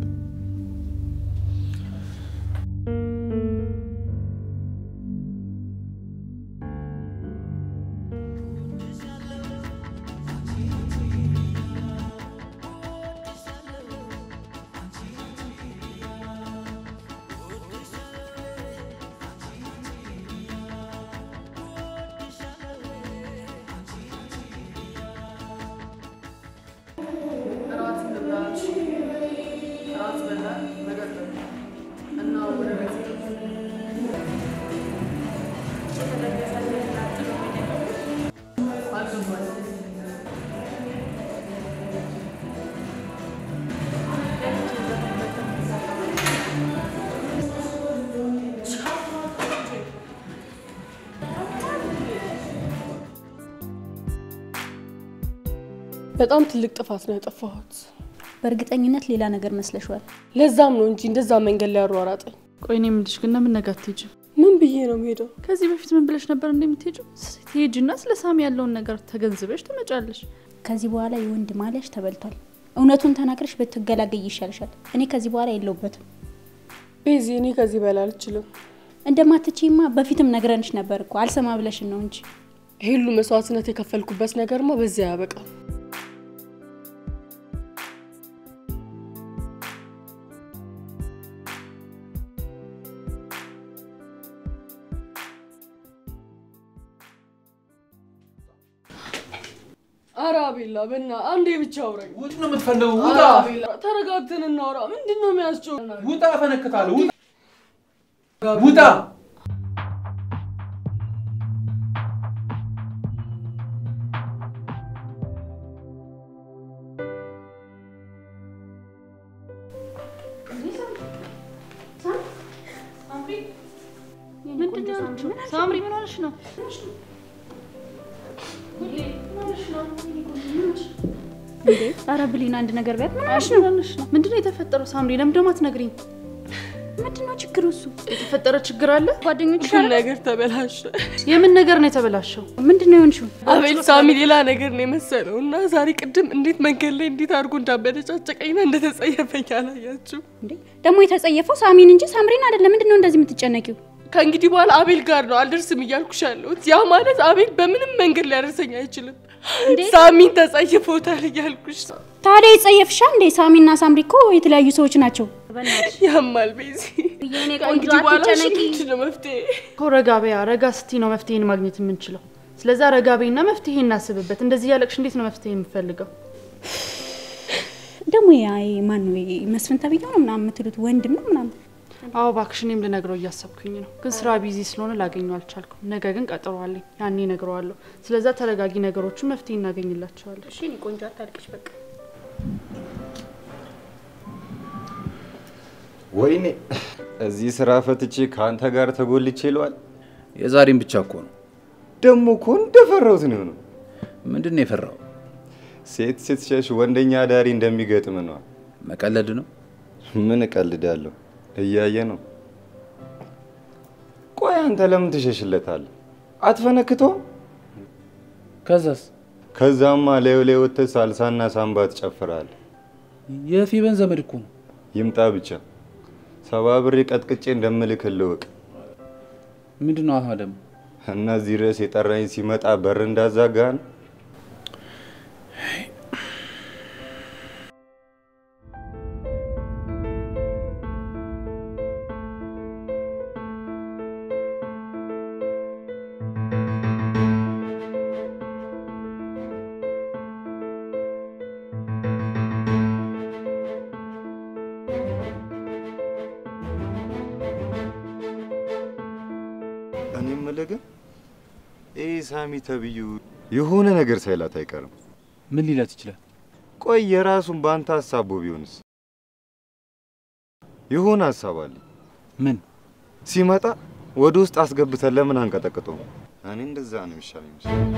በጣም ትልቅ ጥፋት ነው ያጠፋሁት። በእርግጠኝነት ሌላ ነገር መስለሽዋል። ለዛም ነው እንጂ እንደዛ መንገድ ላይ ያሯራጠኝ። ቆይ እኔ የምልሽ ግን ለምን ነገ አትሄጂም? ምን ብዬ ነው የምሄደው? ከዚህ በፊት ምን ብለሽ ነበር እንደምትሄጂው? ትሄጂና ስለ ሳሚ ያለውን ነገር ተገንዝበሽ ትመጫለሽ። ከዚህ በኋላ የወንድ ማሊያሽ ተበልቷል። እውነቱን ተናግረሽ ብትገላገይ ይሻልሻል። እኔ ከዚህ በኋላ የለውበትም። ቤዚ፣ እኔ ከዚህ በላይ አልችልም። እንደማትችይማ በፊትም ነግረንሽ ነበር እኮ አልሰማ ብለሽን ነው እንጂ። ይሄ ሁሉ መስዋዕትነት የከፈልኩበት ነገርማ በዚያ ያበቃል። ኧረ አቤላ በና አንዴ ብቻ አውራኝ። ውጥ ነው የምትፈልገው? ኧረ ውጣ! አቤላ ተረጋግተን እናውራ። ምንድን ነው የሚያስጨው? ውጣ! እፈነክታለሁ። ውጣ! ውጣ! ምንድን ነው ያልሽው? ሳምሪ ምን ሆነሽ ነው? እንዴ ኧረ ብሌን አንድ ነገር ቢያት ምን ሆነሽ ምን ነው? ሆነሽ ነው? ምንድን ነው የተፈጠረው? ሳምሪ ለምን ደግሞ አትነግሪኝ? ምንድን ነው ችግሩ? እሱ የተፈጠረ ችግር አለ? ጓደኞች ሁሉ ነገር ተበላሸ። የምን ነገር ነው የተበላሸው? ምንድን ነው የሆንሽው? አቤል ሳሚ ሌላ ነገር ነው የመሰለው እና ዛሬ ቅድም እንዴት መንገድ ላይ እንዴት አድርጎ እንዳበደጫጨቀኝና እንደተጸየፈኝ አላያችሁ? እንዴ ደግሞ የተጸየፈው ሳሚን እንጂ ሳምሪን አይደለም። ምንድን ነው እንደዚህ የምትጨነቂው? ከእንግዲህ በኋላ አቤል ጋር ነው አልደርስም እያልኩሽ ያለሁት። ያ ማለት አቤል በምንም መንገድ ሊያደርሰኝ አይችልም። እንዴ? ሳሚን ተጸይፎታል እያልኩሽ ነው። ታዲያ ይጸየፍሻ እንዴ? ሳሚና ሳምሪ እኮ የተለያዩ ሰዎች ናቸው። ያማል ቤዚ። የኔ ከእንግዲህ በኋላ እሺ፣ ምንድን ነው መፍትሄ? እኮ ረጋ በያ ረጋ ስቲ ነው መፍትሄን ማግኘት የምንችለው። ስለዛ ረጋ በይና መፍትሄ እናስብበት። እንደዚህ ያለቅሽ እንዴት ነው መፍትሄ የምፈልገው? ደግሞ ያ ማን ነው ይሄ መስፍን ተብዬው ነው ምናምን የምትሉት ወንድም ነው ምናምን አዎ እባክሽ፣ እኔም ልነግረው እያሰብኩኝ ነው፣ ግን ስራ ቢዚ ስለሆነ ላገኘው አልቻልኩም። ነገ ግን ቀጠሮ አለኝ፣ ያኔ እነግረዋለሁ። ስለዛ ተረጋጊ፣ ነገሮችን መፍትሄ እናገኝላቸዋለን። እሺ እኔ ቆንጆ አታልቅሽ በቃ። ወይኔ እዚህ ስራ ፈትቼ ከአንተ ጋር ተጎልቼ ይለዋል። የዛሬም ብቻ እኮ ነው። ደግሞ እኮ እንደፈራሁት ነው የሆነው። ምንድን ነው የፈራው? ሴት ስትሸሽ ወንደኛ አዳሪ እንደሚገጥም ነው። መቀለድ ነው። ምን እቀልዳለሁ? እያየ ነው። ቆይ አንተ ለምን ትሸሽለታለህ? አትፈነክተውም? ከዛስ? ከዛማ ላዩ ላይ ወጥተህ ሳልሳና ሳምባ ትጨፍራለህ። የፊበን ዘመድ እኮ ነው። ይምጣ ብቻ ሰባ ብሬ ቀጥቅጬ እንደምልክልህ እወቅ። ምንድን ነው አሁን ደግሞ? እና እዚህ ድረስ የጠራኝ ሲመጣ በር እንዳዛጋ ነው። እኔ የምልህ ግን ይህ ሳሚ ተብዩ የሆነ ነገር ሳይላት አይቀርም። ምን ሊላት ይችላል? ቆይ የራሱን በአንተ ሀሳቡ ቢሆንስ? የሆነ ሀሳብ አለ። ምን? ሲመጣ ወደ ውስጥ አስገብተን ለምን አንቀጠቅጠው? እኔ እንደዛ ነው የሚሻለኝ ይመስለኛል።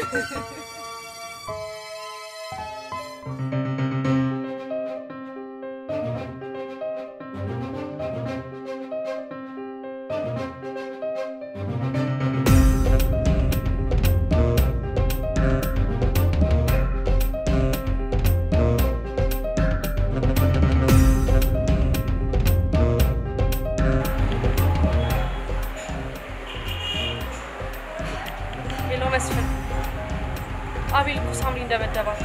ሄሎ መስፍን፣ አቤል እኮ ሳምሪ እንደመደባት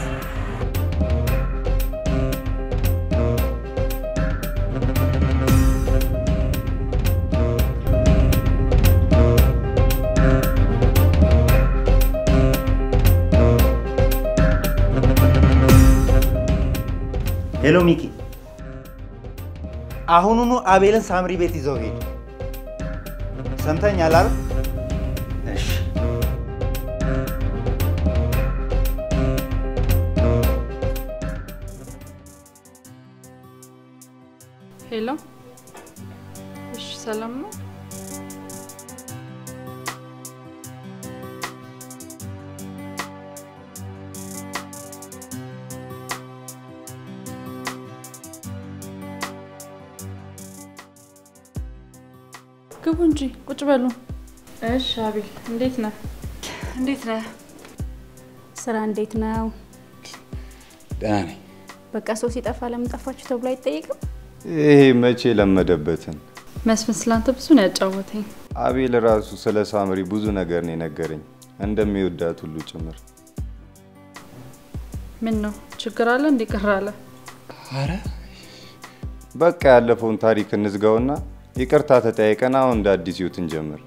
ሄሎ ሚኪ፣ አሁኑኑ አቤልን ሳምሪ ቤት ይዘው ሄድ። ሰምተኛል አይደል? እሺ። ሄሎ፣ እሺ፣ ሰላም ነው? ግቡ እንጂ ቁጭ በሉ። እሺ አቤል፣ እንዴት ነህ? እንዴት ነህ? ስራ እንዴት ነው? ደህና ነኝ። በቃ ሰው ሲጠፋ ለምን ጠፋችሁ ተብሎ አይጠየቅም? ይሄ መቼ ለመደበትን? መስፍን ስላንተ ብዙ ነው ያጫወተኝ። አቤል ራሱ ስለ ሳምሪ ብዙ ነገር ነው የነገረኝ፣ እንደሚወዳት ሁሉ ጭምር። ምን ነው ችግር አለ? እንዴ ቅር አለ? አረ በቃ ያለፈውን ታሪክ እንዝጋውና ይቅርታ ተጠያይቀን አሁን እንደ አዲስ ህይወት እንጀምር።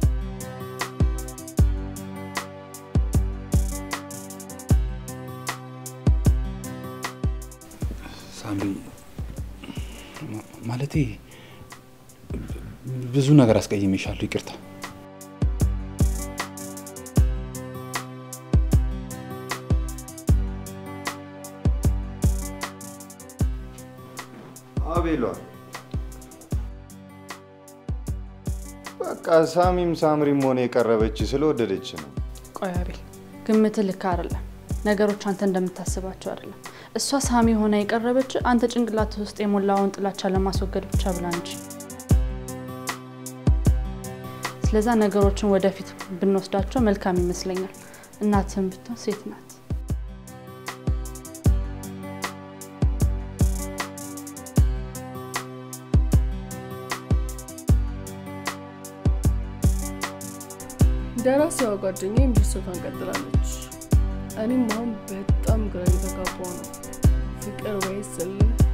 ሳምሪ ማ- ማለቴ ብዙ ነገር አስቀይሜሻለሁ። ይቅርታ። አቤሏ በቃ ሳሚም ሳምሪም ሆነ የቀረበች ስለወደደች ነው። ቆይ አቤል፣ ግምት ልክ አይደለም። ነገሮች አንተ እንደምታስባቸው አይደለም። እሷ ሳሚ ሆና የቀረበች አንተ ጭንቅላት ውስጥ የሞላውን ጥላቻ ለማስወገድ ብቻ ብላ እንጂ። ስለዛ ነገሮችን ወደፊት ብንወስዳቸው መልካም ይመስለኛል። እናትህም ብትሆን ሴት ናት። ደራሲዋ ጓደኛዬም ድርሰቷን ቀጥላለች። እኔም አሁን በጣም ግራ እየተጋባሁ ነው። ፍቅር ወይስ እልህ?